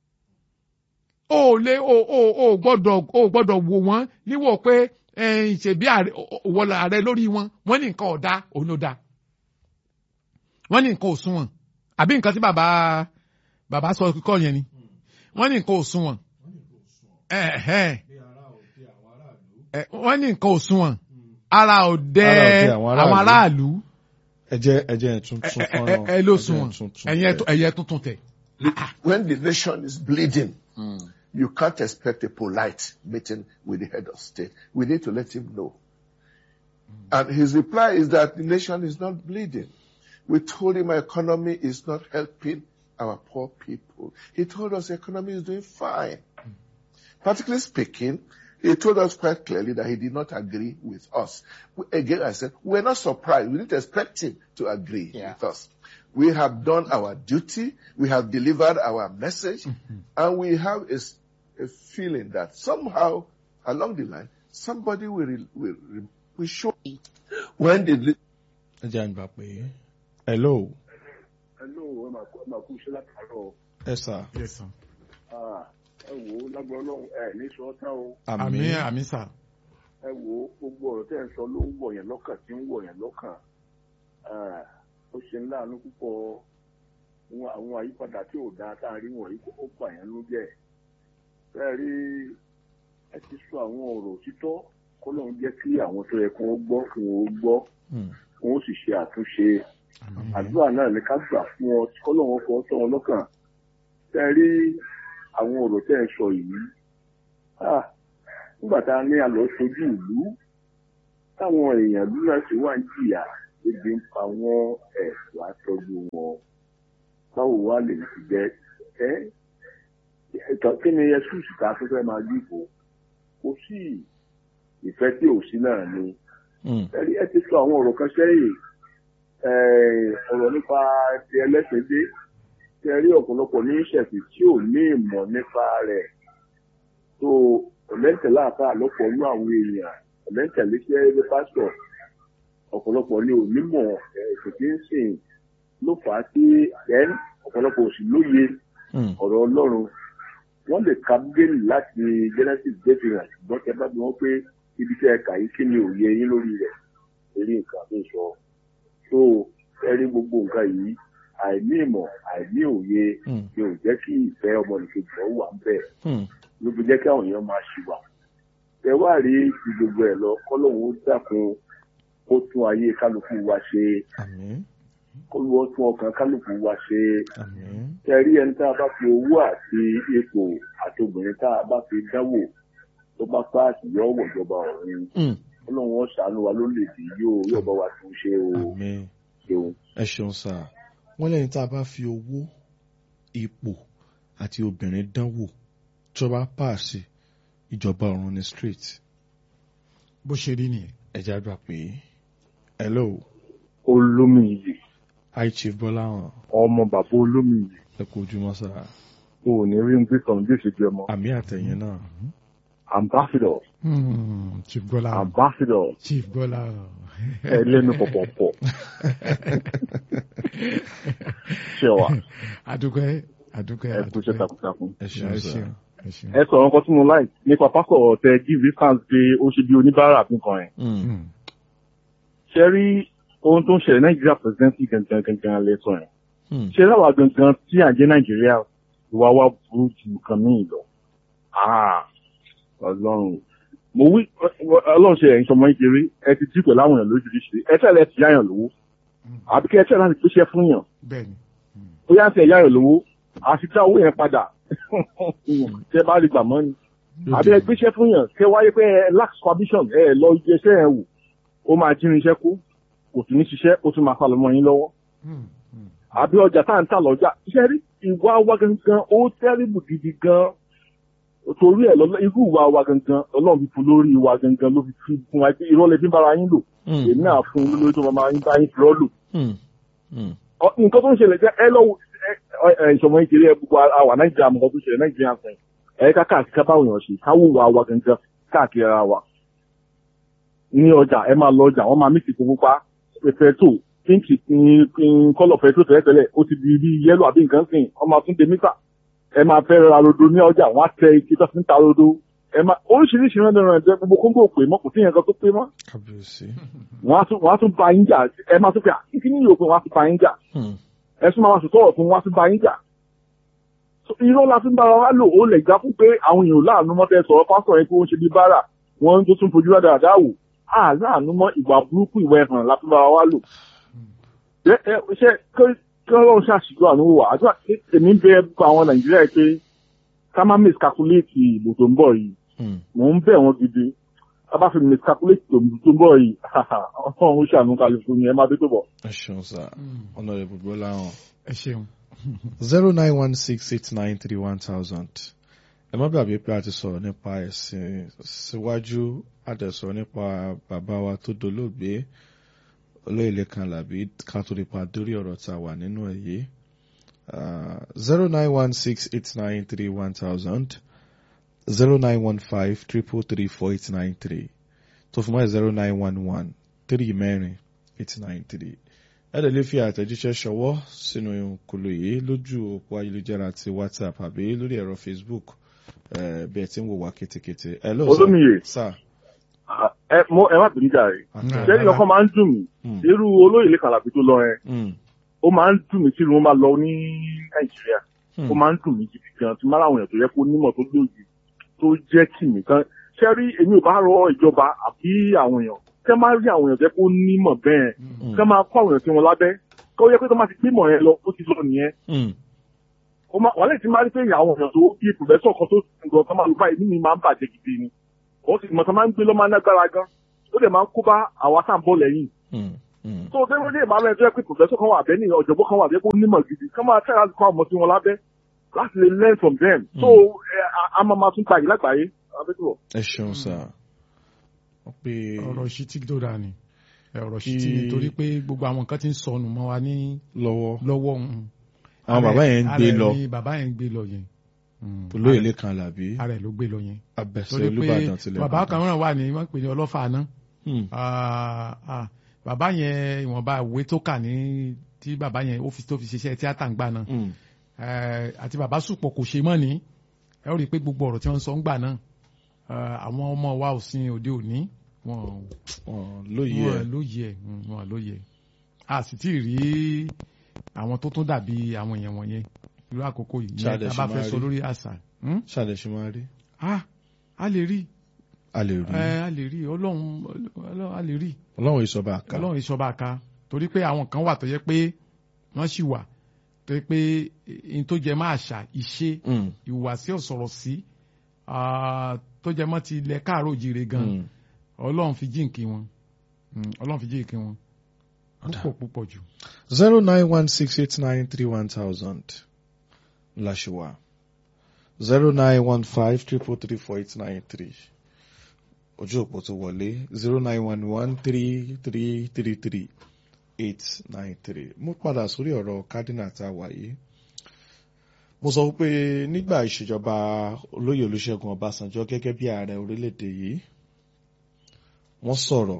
o ò lè o o o gbọ́dọ̀ o gbọ́dọ̀ wò wọ́n níwò pé ẹ̀yìn ṣèbí wọlé ààrẹ lórí wọn wọ́n ní nǹkan ọ̀dà òun ló dáa wọ́n ní nǹkan òṣùwọ̀n àbí nǹkan tí bàbá bàbá sọ kíkọ́ yẹn ni wọ́n ní nǹkan òṣùwọ̀n ẹ̀hẹ́n. Ẹ, wọ́n ní nǹkan òṣùwọ̀n ara òde Ara òde àwọn àwọn aráàlú ẹ jẹ́ ẹ jẹ́ ẹ tún ẹ tún ẹ- fọ́nrán ẹ ló ẹ jẹ́ ẹ sunwọ̀n tún tún ẹ̀yẹ tẹ̀. ẹ̀yẹ tuntun tẹ̀. When the nation is bleeding, you can't expect a polite meeting with the head of state. We need to let him know. And his reply is that the nation is not bleeding. We told him our economy is not helping our poor people. He told us the economy is doing fine. Particularly speaking, he told us quite clearly that he did not agree with us. We- Again, I said, we're not surprised. We didn't expect him to agree with us. We have done our duty. We have delivered our message. And we have a, s- a feeling that somehow along the line, somebody will, re- will, re- will show. When did the ẹ jẹ́ àgbà pé hello Hello, ẹ máa kú ẹ máa kú iṣẹ́ látàárọ̀. ẹ sà Yes, sir. Ah, Ẹ wò ó lágbára Ọlọ́run ẹ ní sọ tán o. àmì àmì àmì sà. Ẹ wò ó gbogbo ọ̀rọ̀ tẹ́ ẹ sọ ló ń wọ̀ yẹn lọ́kàn tí ń wọ̀ yẹn lọ́kàn. Ah, Ó ṣe ńlá àánú púpọ̀ Àwọn- àwọn àyípadà tí ò dáa tá a rí wọ̀nyí ó bà yẹn ló jẹ́. Bẹ́ẹ̀ rí ẹ ti sọ àwọn ọ̀rọ̀ òtítọ́ kọ́lọ́run jẹ́ kí àwọn tó yẹ kí wọ́n gbọ́ kí wọ́n gbọ́ Hmm. kí wọ́n sì ṣe àtúnṣe. àdúrà náà ní ká gbà fún ọ tí kọ́lọ́wọ́n fọ́ sọ wọn lọ́kàn tẹ́ ẹ rí àwọn ọ̀rọ̀ tẹ́ ẹ sọ yìí Ah, nígbà tá a ní àlọ́ sojú ìlú táwọn èèyàn ìlú náà sì wá ń jìyà ebi ń pa wọn ẹ̀ wá tọ́jú wọn báwo wá lè fi jẹ ẹ ìtàn kí ni ẹsùsù tá a tó fẹ́ máa dìbò kò sí ìfẹ́ tí ò sí náà ni Mm. ẹ̀rí ẹ ti sọ àwọn ọ̀rọ̀ kan sẹ́yìn eh, ọ̀rọ̀ nípa ti ẹlẹ́sìn dé tí ẹ rí ọ̀pọ̀lọpọ̀ ní ìṣẹ̀sìn tí ò ní ìmọ̀ nípa rẹ̀ tó ọ̀lẹ́ntẹ̀lá àpá àlọ́pọ̀ nú àwọn èèyàn ọ̀lẹ́ntẹ̀lé sí ẹgbẹ́ pásítọ̀ ọ̀pọ̀lọpọ̀ ní onímọ̀ ẹ̀sìn tí ń sìn ló fà á sí ẹn ọ̀pọ̀lọpọ̀ òsì lóye Mm. ọ̀rọ̀ ọlọ́run wọ́n lè ka bíbélì láti genesis david ṣùgbọ́n tẹ bá bí wọ́n pé ibi tẹ́ ẹ kà yìí kí ni òye yín lórí rẹ̀ eré nǹkan tó sọ tó ẹ rí gbogbo nǹkan yìí àìní ìmọ̀ àìní òye Mm. ni ò jẹ́ kí ìfẹ́ ọmọnìkejì ọ̀ wà ń bẹ̀ Mm. ló fi jẹ́ kí àwọn èèyàn máa ṣìwà ẹ wá rí ti gbogbo ẹ̀ lọ kọ́lọ́hún ó dákun kó tún ayé kálukú wa ṣe Àmín. kó lọ́ọ́ tún ọkàn kálukú wa ṣe Àmín. ẹ rí ẹni tá a bá fi owó àti ipò àti obìnrin tá a bá fi dáwò tó bá páàsì yọ ọwọ́ ìjọba ọ̀run Mm. ọlọ́run ó ṣàánú wa lórílẹ̀‐èdè yóò yóò bá wa tún ṣe o Àmín. ṣeun. ẹ ṣeun sá wọn lẹ́yìn tá a bá fi owó ipò àti obìnrin dánwò tó bá pàṣẹ ìjọba ọ̀run ní street bó ṣe rí nìyẹn. ẹ̀já gbà pé hello olómìnirì hi chief bọ́láhàn ọmọ bàbá olómìnirì ẹ kú ojúmọ́ sá o ò ní rí ń gbé kan bí òṣèjú ọmọ àmì àtẹ̀yìn náà ambassador Hmm, chief bọ́lá ambassador chief bọ́lá ẹlẹ́nu pọ̀pọ̀pọ̀ ṣe wà adúpẹ́ adúpẹ́ ẹ kú iṣẹ́ takuntakun. ẹ ẹ ṣeun sá ṣeun ẹ ṣeun. ẹ sọ̀rọ̀ nǹkan tí mo láì nípa pásọ̀ tẹ give instance pé ó ṣe bí oníbàárà nǹkan yẹn. Mm. Hmm, ṣe rí ohun tó ń ṣẹlẹ̀ nàìjíríà presidency gangan gangan lẹ́sọ̀ yẹn. Mm. ṣe láwa gangan tí à ń jẹ́ nàìjíríà ìwà wa burú ju nǹkan míì lọ. Ah, ọlọ́run mo wí ọlọ́run ṣe ẹ̀yin sọmọ ìkéré ẹ ti dí pẹ̀lú àwọn èèyàn lójúríṣi ẹ tẹ̀lé ti yáyàn lówó àbí kí ẹ tẹ̀lé láti gbéṣẹ́ fún yàn bẹ́ẹ̀ni bóyá ń tẹ̀ yáyàn lówó àti dá owó yẹn padà tẹ bá rí gbà mọ́ ni àbí ẹ gbéṣẹ́ fún yàn kẹ wáyé pé ẹ lax supervision ẹ lọ iṣẹ́ ẹ wò ó máa jírin iṣẹ́ kú kò tún ní ṣiṣẹ́ ó tún máa falọ̀ mọ́ yín lọ́wọ́ Hmm, hmm. àbí ọjà tá à ń tà lọ́jà iṣẹ́ rí ìwà wa gangan ó tẹ́rìbù gidi gan torí ẹ̀ lọ́lọ́ irú ìwà wa gangan ọlọ́run fi fún lórí ìwà gangan ló fi fi fún wa pé irọ́ lè fi ń bára yín lò Mm. èmi náà fún un lórí tó máa máa ń bá yín fi rọ́ lò Mm. Mm. Ọ- nǹkan tó ń ṣẹlẹ̀ jẹ́ ẹ lọ́wọ́ ìṣọ̀mọ ìkéré ẹ gbogbo àwà nàìjíríà mọ̀ nǹkan tó ń ṣẹlẹ̀ nàìjíríà sẹ́yìn ẹ ká káàkiri ká báwọn èèyàn ṣe káwó wa wa gangan káàkiri ara wa ní ọjà ẹ máa lọ ọjà wọ́n máa mí ìsìnkú pupa pẹ̀tẹ́tò pínkì kọ́lọ̀ pẹ̀tẹ́tò tẹ́lẹ̀tẹ́lẹ̀ ó ti di bí yẹ́lò àbí nǹkan sìn wọ́n máa tún de mítà ẹ máa fẹ́ ra rodo ní ọjà wọ́n á tẹ ike tó fi ń ta rodo ẹ máa oríṣiríṣi rẹ̀ rẹ̀ jẹ́ gbogbo kóńgò pé mọ́ kò sí yẹn kan tó pé mọ́ kábíyèsí wọ́n á tún wọ́n á tún ba yín jà ẹ máa tún pé kíkí ní ìyókù wọ́n á tún ba yín jà Mm. ẹ̀sùn máa sọ̀tọ̀ ọ̀tún wọ́n á tún ba yín jà So, irọ́ la fi ń bára wa lò ó lè gbá fún pé àwọn èèyàn láàánú mọ́ tẹ́ sọ̀rọ̀ pásítọ̀ yẹn pé ó ń ṣe bí bára wọ́n tó tún fojú rádà dáwò á láàánú mọ́ ìwà burúkú ìwà ẹ̀hàn la fi ń bára wa lò. Ṣé ẹ- ṣé kí- kí ọlọ́run ṣàṣìjọ àánú wà àdúrà èmi ń bẹ gbogbo àwọn nàìjíríà yìí pé ká má miscalculate ìbò tó ń bọ̀ yìí Mm. mò ń bẹ̀ wọ́n gidi ká bá fi miscalculate ìbò tó ń bọ̀ yìí ọlọ́run ó ṣàánú kálukú ni ẹ má dé tó bọ̀. ẹ ṣeun sá honourable bọ́láhàn ẹ ṣeun. zero nine one six eight nine three one thousand ẹ má gbàgbé pé a ti sọ̀rọ̀ nípa ẹ̀sìn síwájú a dẹ̀ sọ̀rọ̀ nípa bàbá wa tó dolóògbé olóyèlé kan làbí ká tó lè pa dórí ọ̀rọ̀ tá a wà nínú ẹ̀ yìí zero nine one six eight nine three one thousand zero nine one five triple three four eight nine three tó fún mọ́ zero nine one one three mẹ́rin eight nine three ẹ̀dẹ̀ lè fi àtẹ̀jíṣẹ́ ṣọwọ́ sínú kòlò yìí lójú òpó ayélujára ti whatsapp àbí lórí ẹ̀rọ facebook eh, bí ẹ ti ń wò wá kétékété. Hello, sir. Olómiyè. sir. ẹ mo ẹ má bínú jà rè Àtẹ- ṣé ọkọ máa ń dùn mí Mm, irú olóyè lè kàlàbí tó lọ yẹn mm, ó máa ń dùn mí tí irun máa lọ ní nàìjíríà mm, ó máa ń dùn mí gidi gan tí máa láwọn èèyàn tó yẹ kó nímọ̀ tó lóye tó jẹ́ kì mí kan ṣé rí èmi ò bá rọ ìjọba àbí àwọn èèyàn kẹ́ máa rí àwọn èèyàn tó yẹ kó nímọ̀ bẹ́ẹ̀ mm, kẹ́ máa kó àwọn èèyàn tí wọ́n lábẹ́ kó yẹ pé tó máa ti gbé mọ̀ yẹn lọ ó ti lọ nìyẹn mm, ó máa wàhálà tí máa rí pé àwọn èèyàn tó bí pòfẹ́sọ̀ kan tó ń gan tó máa lọ báyìí nínú mi máa ń bàjẹ́ gidi ni ó sì mọ̀ tó máa ń gbé lọ́ máa ń lágbára gan ó dẹ̀ máa ń kó bá àwa tá à ń bọ̀ lẹ́yìn mm, Mm. tó tẹ́wọ́n ní ìbámu ẹjọ́ pé professor kan wà bẹ́ẹ̀ ni ọ̀jọ̀gbọ́n kan wà bẹ́ẹ̀ kó nímọ̀ gidi kán máa tẹ́ra kọ́ ọmọ tí wọn lábẹ́ láti lè learn from them so ẹ, a- a máa máa tún gbàyè lágbàáyé abẹ́tọ̀. ẹ ṣeun sá wọ́n pe ọ̀rọ̀ ṣítí tó dáa ni ẹ, ọ̀rọ̀ Kí- ṣítí ni torí pé gbogbo àwọn nǹkan ti ń sọnù mọ́ wa ní lọ́wọ́ lọ́wọ́ mm. àwọn bàbá yẹn ń Ara gbé ẹ̀ lọ ni bàbá yẹn ń gbé lọ yẹn Mm. olóyè lẹ́kan làbí ara ẹ̀ ló gbé lọ yẹn abẹ́sẹ̀ torí pé olúbàdàn tilẹ̀ bàbá kan náà wà ní wọ́n pè ní ọlọ́fà náà Hmm. Ah, ah, bàbá yẹn ìwọ̀nba ìwé tó kà ní tí bàbá yẹn ó fi tó fi ṣiṣẹ́ tíátà ń gbà náà Hmm. Eh, àti bàbá sùpọ̀ kò ṣe mọ́ ni ẹ ó rí i pé gbogbo ọ̀rọ̀ tí wọ́n ń sọ ń gbà náà eh, àwọn ọmọ wa ò sin òde òní wọn Wọ́n lóye wọn ẹ̀ lóye ẹ̀ mm, wọn lóye ẹ̀ a sì tí ì rí àwọn tó tún dàbí àwọn èèyàn wọ̀nyẹn irú àkókò yìí yẹn Ṣáà tá dẹ̀ a ṣe bá máa fẹ́ sọ rí. lórí àṣà Hmm? ṣàlẹ̀ ṣe máa rí ah a lè rí a lè rí ẹ a lè rí ọlọ́run ọlọ́run a lè rí ọlọ́run ìsọba àká ọlọ́run ìṣọba àká torí pé àwọn kan wà tó yẹ pé wọ́n sì wà tó yẹ pé n tó jẹ máa ṣà ìṣe Hmm. ìhùwàsí ọ̀sọ̀rọ̀ sí ah, tó jẹ mọ́ ti ilẹ̀ káàró òjìire gan Hmm. ọlọ́run fi jíǹkí wọn Mm, ọlọ́run fi jíǹkí wọn Ọ̀dà. púpọ̀ púpọ̀ jù. zero nine one six eight nine three one thousand lashiwa zero nine one five triple three four eight nine three ojú òpó tó wọlé zero nine one one three three three three eight nine three mo padà sórí ọ̀rọ̀ cardinal tá a wà yìí mo sọ pé nígbà ìṣèjọba olóyè olúṣẹ́gun ọbásanjọ́ gẹ́gẹ́ bí ààrẹ orílẹ̀-èdè yìí wọ́n sọ̀rọ̀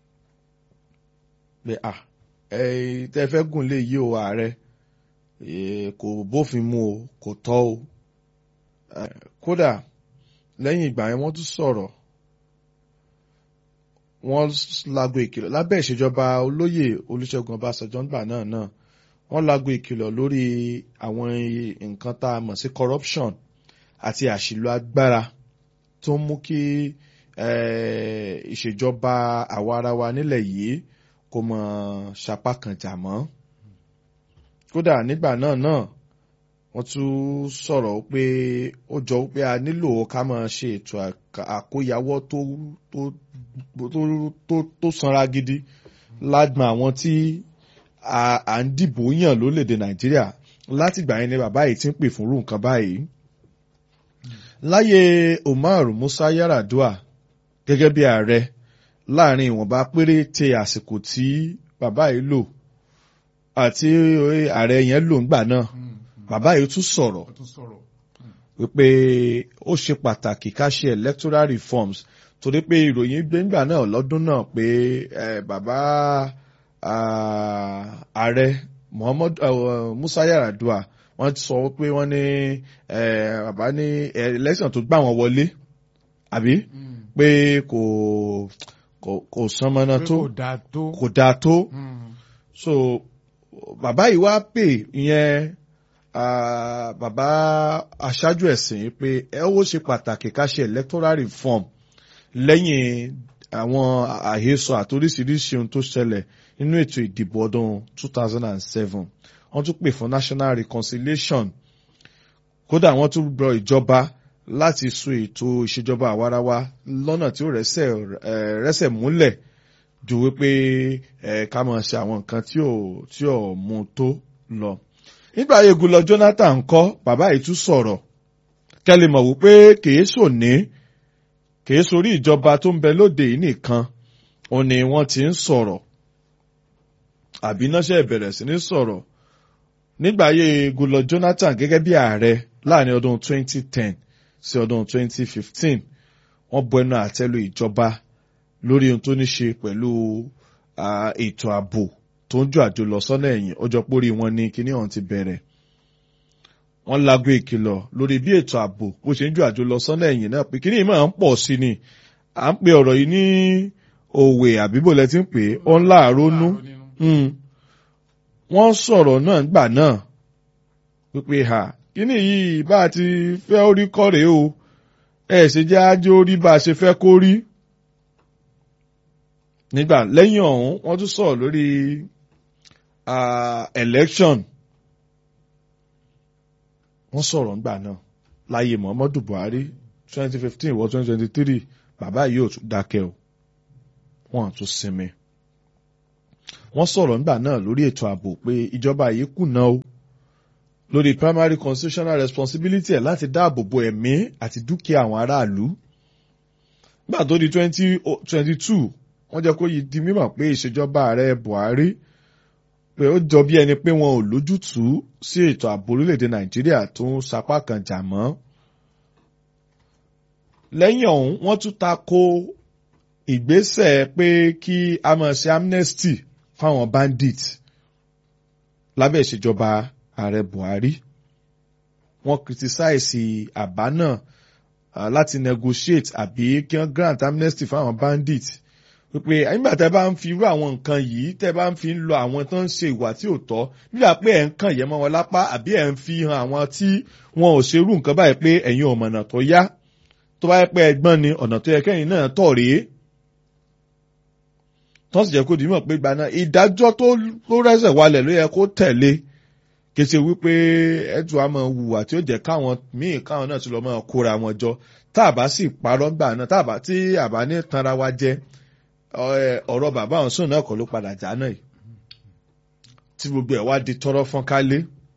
pé à ẹ tẹ́ fẹ́ gùn lé yí o ààrẹ eh, kò bófin mu o kò tọ́ o Eh, kódà lẹ́yìn ìgbà yẹn wọ́n tún sọ̀rọ̀ wọ́n lago ìkìlọ̀ lábẹ́ ìṣèjọba olóyè olúṣẹ́gun ọbásanjọ́ nígbà náà náà wọ́n lago ìkìlọ̀ lórí àwọn nǹkan tá a mọ̀ sí corruption àti àṣìlò agbára tó ń mú kí eh, ìṣèjọba àwarawa nílẹ̀ yìí kó mọ sapá kan jà mọ́ kódà nígbà náà náà wọ́n tún sọ̀rọ̀ pé ó jọ pé a nílò ká máa ṣe ètò àk- àkóyawọ́ tó tó tó tó tó sanra gidi lágbọn àwọn tí a à ń dìbò yàn lórílẹ̀‐èdè nàìjíríà látìgbà yẹn ni bàbá yìí ti ń pè fún irú nǹkan báyìí láyé umar musa yaradua gẹ́gẹ́ bí ààrẹ láàrin ìwọ̀nba péréte àsìkò tí bàbá yìí lò àti ààrẹ yẹn lò ńgbà náà bàbá yìí tún sọ̀rọ̀ ó tún sọ̀rọ̀. wípé ó ṣe pàtàkì ká ṣe electoral reforms torí pé ìròyìn gbẹ̀ngbà náà lọ́dún náà pé eh, bàbá ah, ààrẹ Muhammad uh, Musa Yar'Adua wọ́n sọ pé wọ́n ní eh, bàbá ní eh, election tó gbà wọ́n wọlé àbí pé kò kò kò sánmọ́ná pé tó kò dáa tó. kò dáa tó Mm. so bàbá yìí wá pè ìyẹn ah, bàbá aṣáájú ẹ̀sìn pé ẹ ó ṣe pàtàkì ká ṣe electoral reform lẹ́yìn àwọn àhesọ àtoríṣiríṣi ohun tó ṣẹlẹ̀ nínú ètò ìdìbò ọdún 2007 wọ́n tún pè fún national reconciliation kódà wọ́n tún gbọ́ ìjọba láti so ètò ìṣèjọba àwarawa lọ́nà tí ó rẹ́sẹ̀ eh, rẹ́sẹ̀ múlẹ̀ ju wípé ẹ ká máa ṣe àwọn nǹkan tí ò tí ò mú tó lọ. nígbà yegun lọ Jonathan kọ́ bàbá yìí tún sọ̀rọ̀ kẹ́lẹ́ mọ̀ wípé kìí sòní kìí sórí ìjọba tó ń bẹ lóde yìí nìkan òun ni wọ́n ti ń sọ̀rọ̀ àbí náṣẹ́ bẹ̀rẹ̀ sí ní sọ̀rọ̀ nígbà ayé Goodluck Jonathan gẹ́gẹ́ bí ààrẹ láàrin ọdún 2010 sí ọdún 2015 wọ́n bu ẹnu àtẹ́lu ìjọba lórí ohun tó ní ṣe pẹ̀lú ah, ètò ààbò tó ń jò àjò lọ sọ́nà ẹ̀yìn ọjọ́ pórí wọn ní kíní ọ̀hún ti bẹ̀rẹ̀. wọ́n lago ìkìlọ̀ lórí bí ètò ààbò bó ṣe ń jò àjò lọ sọ́nà ẹ̀yìn náà pé kíní yìí máa ń pọ̀ sí ni à ń pe ọ̀rọ̀ yìí ní òwe àbíbò lẹ ti ń pè é ó ń láàárọ̀ nú. Mm. wọ́n sọ̀rọ̀ náà gbà náà wípé ha kíní yìí bá a ti fẹ́ orí kọ́ rèé o ẹ̀ ṣe jẹ́ ájó rí bá a ṣe fẹ́ kó rí nígbà lẹ́yìn ọ̀hún wọ́n tún sọ̀rọ̀ lórí ah, election wọ́n sọ̀rọ̀ ńgbà náà láyé Muhammadu Buhari twenty fifteen wọ twenty twenty three bàbá yìí ò tún dákẹ́ o wọ́n á tún sinmi wọ́n sọ̀rọ̀ nígbà náà lórí ètò ààbò pé ìjọba yìí kùnà o lórí primary constitutional responsibility ẹ̀ láti dáàbò bo ẹ̀mí àti dúkìá àwọn aráàlú nígbà tó di twenty twenty two wọ́n jẹ́ kó yí di mímọ̀ pé ìṣèjọba ààrẹ Buhari pé ó jọ bí ẹni pé wọn ò lójútùú sí ètò ààbò orílẹ̀-èdè Nàìjíríà tó ń sapá kan jà mọ́ lẹ́yìn ọ̀hún wọ́n tún ta ko ìgbésẹ̀ pé kí a máa ṣe amnesty fáwọn bandit lábẹ́ ìṣèjọba ààrẹ Buhari wọ́n criticize àbá náà uh, láti negotiate àbí kí wọ́n grant amnesty fáwọn bandit wípé nígbà tẹ́ bá ń fi irú àwọn nǹkan yìí tẹ́ bá ń fi ń lọ àwọn tó ń ṣe ìwà tí ò tọ́ nígbà pé ẹ̀ ń kàn yẹ́ mọ́ wọn lápá àbí ẹ̀ ń fi hàn àwọn tí wọn ò ṣerú nǹkan báyìí pé ẹ̀yin ò mọ̀nà tó yá tó bá yẹ pé ẹgbọ́n ni ọ̀nà tó yẹ kẹ́yìn náà tọ̀ rèé tó sì jẹ́ kó dìímọ̀ pé gbaná ìdájọ́ tó rẹ́sẹ̀ walẹ̀ ló yẹ kó tẹ̀lé kése wípé ẹ̀tù àmọ́ hùwà tí ó jẹ́ káwọn míì káwọn náà ti lọ́ mọ́ kóra wọn jọ tá a bá sì parọ́ gbà náà tá a bá tí a bá ní tanra wa jẹ́ ọ̀rọ̀ bàbá àwọn sùn náà kọ́ ló padà já náà yìí tí gbogbo ẹ̀ wá di tọrọ fọ́n kálé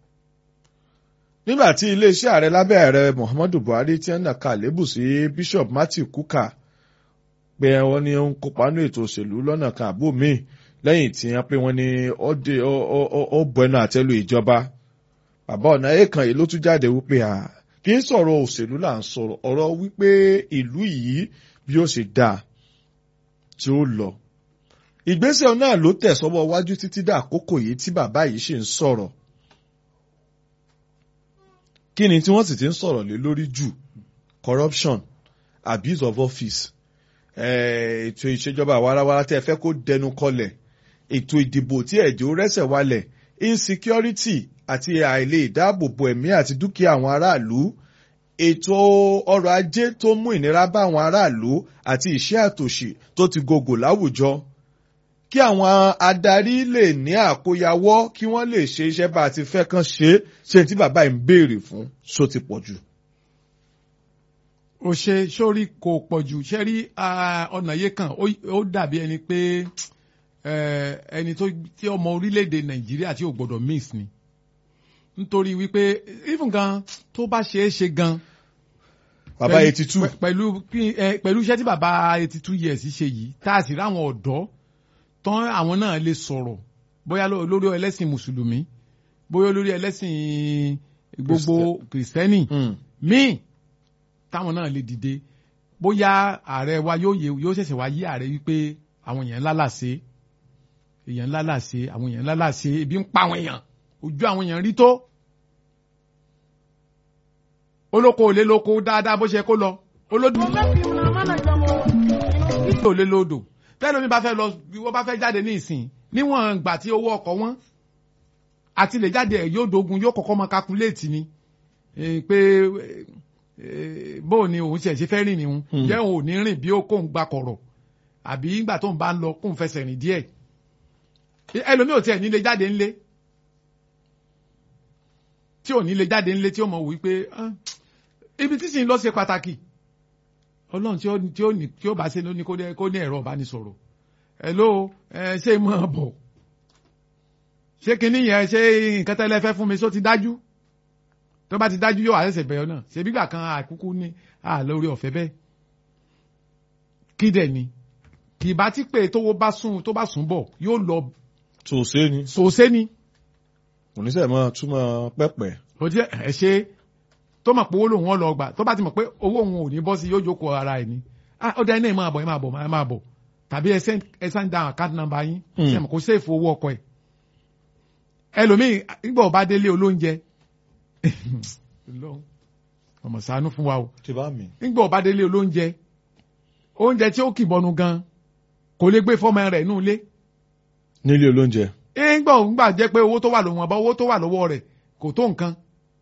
nígbà tí iléeṣẹ́ ààrẹ lábẹ́ ààrẹ Muhammadu Buhari ti ń nàka lébù sí Bishop Matthew Kuka pé wọ́n ní ó ń kópa nínú ètò òṣèlú lọ́nà kan àbò míì lẹ́yìn tí wọ́n pé wọ́n ní ó bọ ẹnu àtẹ́lu ìjọba bàbá ọ̀nà èèkàn yìí ló tún jáde wípé à kì í sọ̀rọ̀ òṣèlú là ń sọ̀rọ̀ ọ̀rọ̀ wípé ìlú yìí bí ó ṣe dáa tí ó lọ ìgbésẹ̀ náà ló tẹ̀ sọ́wọ́ wájú títí dà àkókò yìí tí bàbá yìí ṣì ń sọ̀rọ̀ kí ni tí wọ́n sì ti ń sọ̀rọ̀ lé lórí jù corruption abuse of office ètò ìṣèjọba àwarawara tẹ́ ẹ fẹ́ kó dẹnu kọlẹ̀ ètò ìdìbò tí ẹ̀jẹ̀ ó rẹ́sẹ̀ walẹ̀ insecurity àti àìlè ìdáàbòbò ẹ̀mí àti dúkìá àwọn aráàlú ètò ọrọ̀ ajé tó mú ìnira bá àwọn aráàlú àti ìṣẹ́ àtòṣì tó ti gogò láwùjọ kí àwọn adarí lè ní àkóyawọ́ kí wọ́n lè ṣe iṣẹ́ bá a ti fẹ́ kàn ṣe ṣe tí bàbá yìí ń béèrè fún ṣó ti pọ̀ jù. ó ṣe sórí kò pọ̀ jù ṣe rí ọ̀nà yé kan ó dàbí ẹni pé ẹni tí ọmọ orílẹ̀-èdè nàìjíríà tí ò gbọ́dọ̀ miss ni nítorí wípé even gan tó bá ṣe é ṣe gan. bàbá eighty two. pẹ̀lú pẹ̀lú iṣẹ́ tí bàbá eighty two years ṣe yìí tá a sì ráwọn ọ̀dọ́ tán àwọn náà lè sọ̀rọ̀ bóyá lórí ẹlẹ́sìn mùsùlùmí bóyá lórí ẹlẹ́sìn gbogbo kìrìsìtẹ́nì míì táwọn náà lè dìde bóyá ààrẹ wa yóò yẹ yóò ṣẹ̀ṣẹ̀ wá yí ààrẹ wípé àwọn èèyàn ńlá làṣẹ èèyàn ńlá làṣẹ àwọn èèyàn ńlá làṣẹ ebi ń pa àwọn èèyàn ojú àwọn èèyàn rí tó olóko ò lè lóko dáadáa bó ṣe kó lọ olódò ò lè lódò tẹ́lẹ̀ mi bá fẹ́ lọ wọ́n bá fẹ́ jáde ní ìsìn níwọ̀n gbà tí owó ọkọ̀ wọn àti lè jáde ẹ̀ yóò dogun yóò kọ́kọ́ mọ kakuléètì ni pé bóò ni òun ṣe ṣe fẹ́ rìn ní òun jẹ́ òun ò ní rìn bí ó kóun gba kọ̀rọ̀ àbí nígbà tóun bá ń lọ kóun fẹsẹ̀ rìn díẹ̀ ẹlòmíì ò tiẹ̀ ní lè jáde ńlé tí ò ní lè jáde ńlé tí ó mọ̀ wípé ibi tí sì ń lọ ṣe pàtàkì ọlọ́run tí ó tí ó ní tí ó bá ṣe ló ní kó ní ẹ̀rọ ìbánisọ̀rọ̀ hello ẹ ṣé mọ̀ bọ̀ ṣé kinní yẹn ṣé nǹkan tẹ́lẹ̀ fẹ́ fún mi só ti dájú tó bá ti dájú yóò àṣẹṣẹ bẹ̀rẹ̀ náà ṣe bígbà kan àkúkú ní àlórí ọ̀fẹ́ bẹ́ẹ̀ kí dẹ̀ ni kì bá ti pé tówó bá sùn tó bá sùn bọ̀ yóò lọ. sòsé ni. sòsé ni. oníṣẹ́ mọ́ túmọ̀ pẹ́pẹ́. ó jẹ́ ẹ ṣe tó mọ̀ pé owó lòun ọ̀ lọ gbà tó bá ti mọ̀ pé owó òun ò ní bọ́ sí yóò jókòó ara ẹ̀ ni ó dá iná ẹ̀ máa bọ̀ ẹ̀ máa bọ̀ ẹ̀ máa bọ̀ tàbí ẹ send down account number yín ṣe mọ̀ kó sèfù owó ọkọ̀ ẹ̀ ẹlòmíì nígbà ọba délé olóúnjẹ ọmọ ṣàánú fún wa o ti bá mi. nígbà ọba délé olóúnjẹ oúnjẹ tí ó kì bọnu gan kò lè gbé fọmọ rẹ̀ nù ilé. nílé olóúnjẹ. nígbà òǹgbà jẹ́ pé owó tó wà lọ́wọ́ ọba owó tó wà lọ́wọ́ rẹ̀ kò tó nǹkan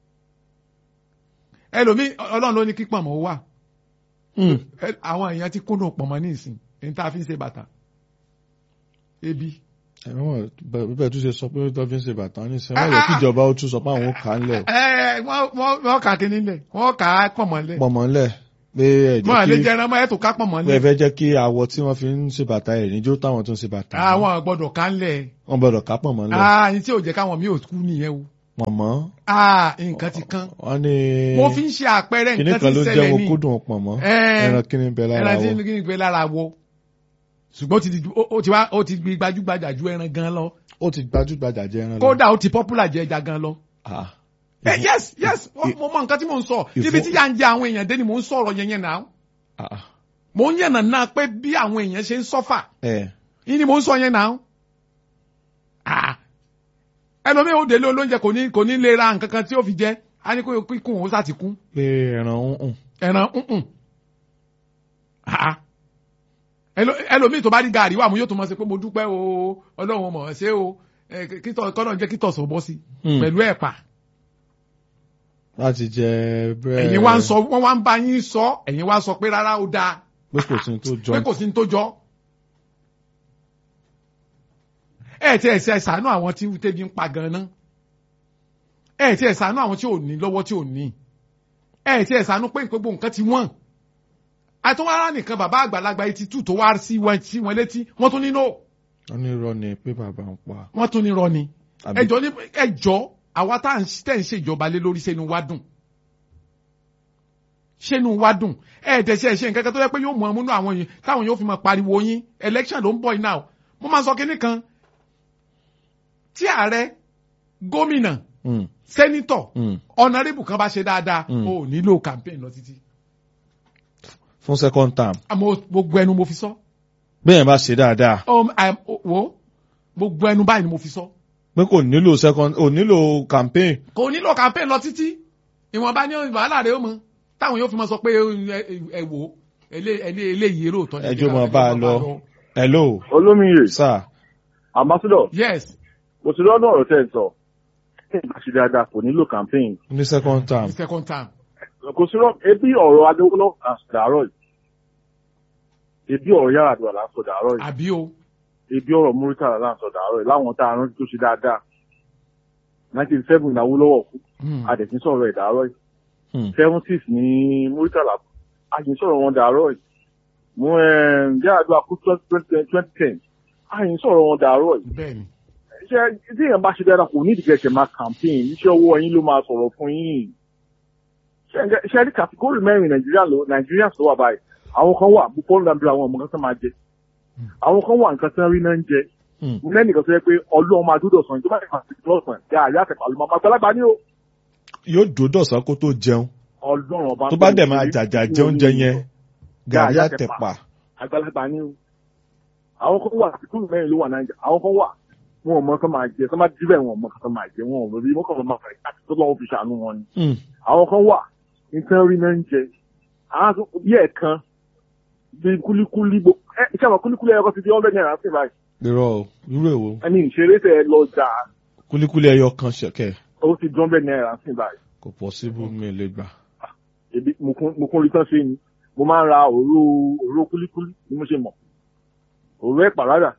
ẹlòmíì ọlọ́run ló ní kí pọ̀nmọ́ wà àwọn èèyàn ti kúndùn pọ̀nmọ́ ní ìsìn ní tá a fi ń ṣe bàtà ebi. ẹ̀wọ̀n bẹ́ẹ̀ tún ṣe sọ pé tó fi ń ṣe bàtà ní ìsìn wọ́n yẹ kí ìjọba ó tún sọ pé àwọn kà á lẹ̀. wọ́n kà kínní lẹ̀ wọ́n kà á pọ̀nmọ́ lẹ̀. pọ̀nmọ́ lẹ̀. pé ẹ mọ́ àlè jẹ́ kí jẹran mọ́ ẹ̀ tó kápọ̀ mọ́ pé ẹ ní. fẹ́ jẹ́ kí awọ tí wọ́n fi ń ṣe bàtà ẹ̀ níjó táwọn tó ń ṣe bàtà. àwọn gbọ́dọ̀ ká ń lẹ̀. wọ́n gbọ́dọ̀ kápọ̀ mọ́ lẹ̀. ah ní tí ò jẹ́ káwọn mi ò kú nìyẹn o. pọ̀nmọ́ ah nǹkan ti kán. wọ́n ní mo fi ń ṣe àpẹẹrẹ kíní nǹkan kan tí ló ń jẹ́ ṣẹlẹ̀ wọn ní. kúndùn pọ̀nmọ́ Ẹ. ẹran kíní bẹ lára ẹran tí wọ. ń kí ni pé lára wọ. ṣùgbọ́n ó ti di- ó- ó ti wá ó ti di gbajúgbajà ju ẹran gan lọ. ó ti gbajúgbajà jẹ ẹran lọ. kódà ó ti popular jẹ ẹja gan lọ. Ah. Eh, yes yes mo mo mọ nǹkan tí mò ń sọ Ìfọ- níbi tí yà ń jẹ àwọn èèyàn dé ni mò ń sọ̀rọ̀ yẹn yẹn náà Ah. mò ń yànnà náà pé bí àwọn èèyàn ṣe ń sọ́fà ẹ yìí ni mò ń sọ yẹn náà Ah. ẹlòmíì ó délé olóúnjẹ kò ní kò ní lè ra nǹkan kan tí ó fi jẹ á ní kó kíkún ó sá ti kún pé ẹran ń hùn. ẹran ǹǹ Ah. Ẹlò- ẹlòmíì tó bá rí gàrí wà mú yóò tún mọ sí pé mo dúpẹ́ o ọlọ́run mọ̀ ọ́ ṣé o Eh, kítọ̀ kọ́nà jẹ́ kítọ̀ sọ̀ bọ́ sí Hmm. pẹ̀lú ẹ̀pà láti jẹ bẹ́ẹ̀. ẹ̀yin wá ń sọ wọ́n wá ń bá yín sọ ẹ̀yin wá sọ pé rárá ó dáa pé kò sí ní tó jọ. pé kò sí ní tó jọ. ẹ ti ẹ̀ ṣe ṣàánú àwọn tí tẹ́bi ń pa gan-an ẹ ti ẹ̀ ṣàánú àwọn tí ò ní lọ́wọ́ tí ò ní ẹ ti ẹ̀ ṣàánú pé gbogbo nǹkan ti wọ́n àtúwárá nìkan bàbá àgbàlagbà etí tù tó wá sí wọn sí wọn létí wọ́n tún ní no wọ́n ní irọ́ ni pé bàbá ń pa. wọ́n tún ní rọ ni Àbí- ẹjọ́ ní ẹjọ́ àwa tá à ń tẹ̀ ń ṣèjọba lé lórí sẹ́nu wá dùn sẹ́nu wá dùn ẹ̀ẹ́dẹ̀ṣẹ̀ ṣe nǹkan kan tó yẹ pé yóò mú ọmúnú àwọn yìí táwọn yóò fi máa pariwo yín election ló ń bọ̀ yìí náà mo máa sọ kinní kan tí ààrẹ gómìnà Mm, sẹ́nítọ̀ mm. ọ̀nàrẹ́bù kan bá ṣe dáadáa Mm. o ò nílò campaign lọ títí fún second term. àmọ́ gbogbo ẹnu mo fi sọ bẹ́ẹ̀ bá ṣe dáadáa Um, I'm- wo gbogbo ẹnu báyìí ni mo fi sọ. pé kò nílò second ò nílò campaign. kò nílò campaign lọ títí ìwọ̀nba ní wàhálà rẹ̀ ó mọ táwọn yóò fi mọ sọ pé ẹ- ẹ- ẹ wò ó elé- elé- eléyìí eré òótọ́ ni. ẹjọ́ mọ̀ bá a lọ. hello olómiyè sir. ambassador yes mo ti lọ́dún ọ̀rọ̀ tẹ́ ẹ sọ kí n bá ṣe dáadáa kò nílò campaign ní second term. the second time. kò sí rọ ebi ọ̀rọ̀ adéwọ́lọ́ àṣàdàrọ̀ yìí ebi ọ̀rọ̀ yàrá àdúrà là ń sọ dàrọ̀ yìí àbí o ebi ọ̀rọ̀ múrítà là ń sọ dàrọ̀ yìí láwọn tá a rántí tó ṣe dáadáa nineteen seven ìnáwó lọ́wọ́ kú Hmm. adẹ̀sí sọ̀rọ̀ ẹ̀ dàrọ̀ yìí Hmm. seventies ní múrítà là àyìn sọ̀rọ̀ wọn dàrọ̀ yìí mú yàrá àdúrà kú twenty ten àyìn sọ̀rọ̀ wọn dàrọ̀ yìí bẹ́ẹ̀ni ṣe tí èèyàn bá ṣe dáadáa kò ní ìdíkẹ̀kẹ̀ máa campaign iṣẹ́ ọwọ́ yín ló máa sọ̀rọ̀ fún yín Ṣé- ṣe rí kàtíkórì mẹ́rin nàìjíríà ló nàìjíríà tó wà báyìí àwọn kan wà bó pọ́n dàbí àwọn ọmọ kan tó máa jẹ àwọn kan wà nǹkan tó ń rí náà ń jẹ Hmm. lẹ́nìkan tó yẹ pé ọlọ́run máa dúdọ̀ sàn tó bá yẹ kàtí lọ́sàn yà àyà àtẹ̀pà ló máa gbàlagbà ní o yóò dòdọ̀sán kó tó jẹun ọlọ́run ọba tó bá dẹ̀ máa jàjà jẹ oúnjẹ yẹn gàrí Gàrí àtẹ̀pà. àgbàlagbà ní o àwọn kan wà kàtíkórì mẹ́rin ló wà nàìjíríà àwọn kan wà wọn ò mọ kán máa jẹ kán máa díbẹ̀ wọn ò mọ kán máa jẹ wọn ò rí mọ́kàn lọ́ máa fẹ̀ káàkiri tó lọ́wọ́ fi ṣàánú wọn ni Hmm. àwọn kan wà nǹkan rí náà ń jẹ àwọn tó bí ẹ̀kan bí kúlíkúlí gbó ẹ iṣẹ́ àwọn kúlíkúlí ẹ̀kọ́ ti di hundred naira sí báyìí irọ́ o irú èwo ẹni ìṣeré tẹ ẹ lọ jà kúlíkúlí ẹyọ kan ṣẹ̀kẹ̀ ó ti di hundred naira sí báyìí kò possible mi lè gbà. ebi mo kún mo kún rí tán ṣe ni mo máa ń ra òró òró kúlíkúlí ni mo ṣe mọ̀ òró ẹ̀ pàrádà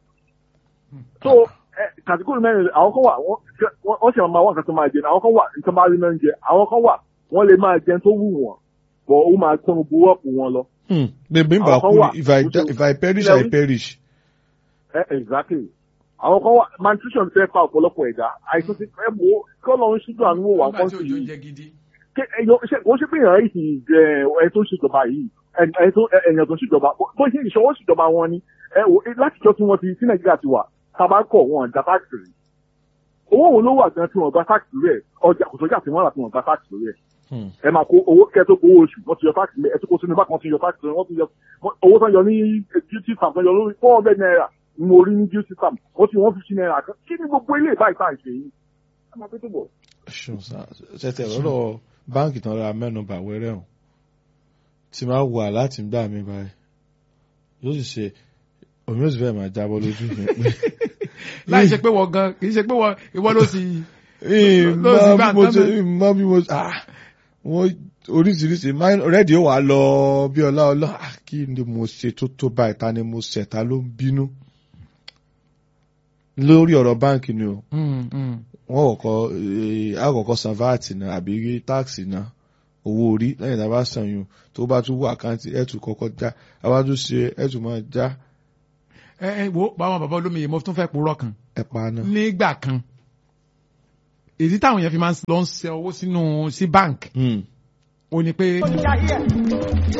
so ẹ kàtíkùrù mẹ́rin àwọn kan wà wọ́n wọ́n- wọ́n sì máa wá nǹkan tó máa jẹ àwọn kan wà nǹkan máa rí náà ń jẹ àwọn kan wà wọ́n lè máa jẹun tó wù wọ́n bọ̀ ó máa tán gbogbo ọ̀pọ̀ wọn lọ Hmm. bèbí ń bà Àwọn kan kú wà, ni if I bó ṣe- if I perish Ilẹ̀ I wí. perish. Eh, exactly. Àwọn kan wà malnutrition fẹ́ fa ọ̀pọ̀lọpọ̀ ẹ̀dá. Àìsàn ti fẹ́ wo kí Ọlọ́run ṣíjú àánú wò wá nígbà kọ́ tí sí òjò ń yìí. jẹ gidi. Ké- ẹyọ- ṣé- Wọ́n ṣe pé èèyàn yìí ti jẹ ẹ tó ń ṣèjọba yìí. ẹ- ẹ tó- ẹ- Èèyàn tó ń ṣèjọba. Bó ṣe ìṣọwọ́ ṣèjọba wọn ni. Ẹ wò eh, látijọ́ tí wọ́n ti tí Nàìjíríà ti wà. Tabakọ̀ wọn da táàkì rí. Owó wo ló wà gan tí wọ́n gba táàkì lórí ẹ̀? Ọjà kò sọ́jà tí wọ́n rà tí wọ́n gba táàkì lórí ẹ̀. Hmm. Ẹ máa kó owó kẹ́ tó gbowó oṣù. Wọ́n ti yọ táàkì lẹ̀ ẹ tó kó sínú bákan ti yọ táàkì lórí. Wọ́n ti yọ owó tán yọ ní duty farm tán yọ lórí four hundred naira ni mo rí ní duty farm wọ́n ti wọ́n fi sí náírà kan kí ni gbogbo ilé ìbáyìí tá à ń ṣe yìí. ẹ máa pété bọ̀. ṣùn sá ṣẹtẹ lọ́dọ̀ báǹkì tán ra mẹ́nubà wẹ́rẹ́ hàn tí máa wà láti gbà mí báyìí yóò sì ṣe omi yóò sì fẹ́ máa jábọ́ lójú mi pé láì ṣe pé wọ́n gan kì í ṣe pé wọ́n ìwọ ló sì ìmọ̀ ló sì bá bí mo nǹkan ṣe mẹ́. ìmọ̀ bí mo ah wọ́n oríṣiríṣi máa- rẹ́ẹ̀dì ó wà lọ bí ọlá ọlá ah, kí ni mo ṣe tó tó báyìí ta ni mo ṣẹ̀ ta ló ń bínú lórí ọ̀rọ̀ báǹkì ni o Mm, mm. wọ́n kọ́kọ́ eh, àkọ́kọ́ san vat náà àbí táàsì náà owó orí lẹ́yìn tá a bá san yun tó bá tún wọ àkáǹtì ẹ̀ tún kọ́kọ́ já a bá tún ṣe ẹ̀ tún máa já ẹ ẹ wo báwọn bàbá olómi mo tún fẹ́ purọ́ kan ẹ̀ pa náà. nígbà kan èyí táwọn yẹn fi máa ń lọ ń ṣe owó sínú sí bank Hmm. ó ní pé Ó ti ayé ẹ̀.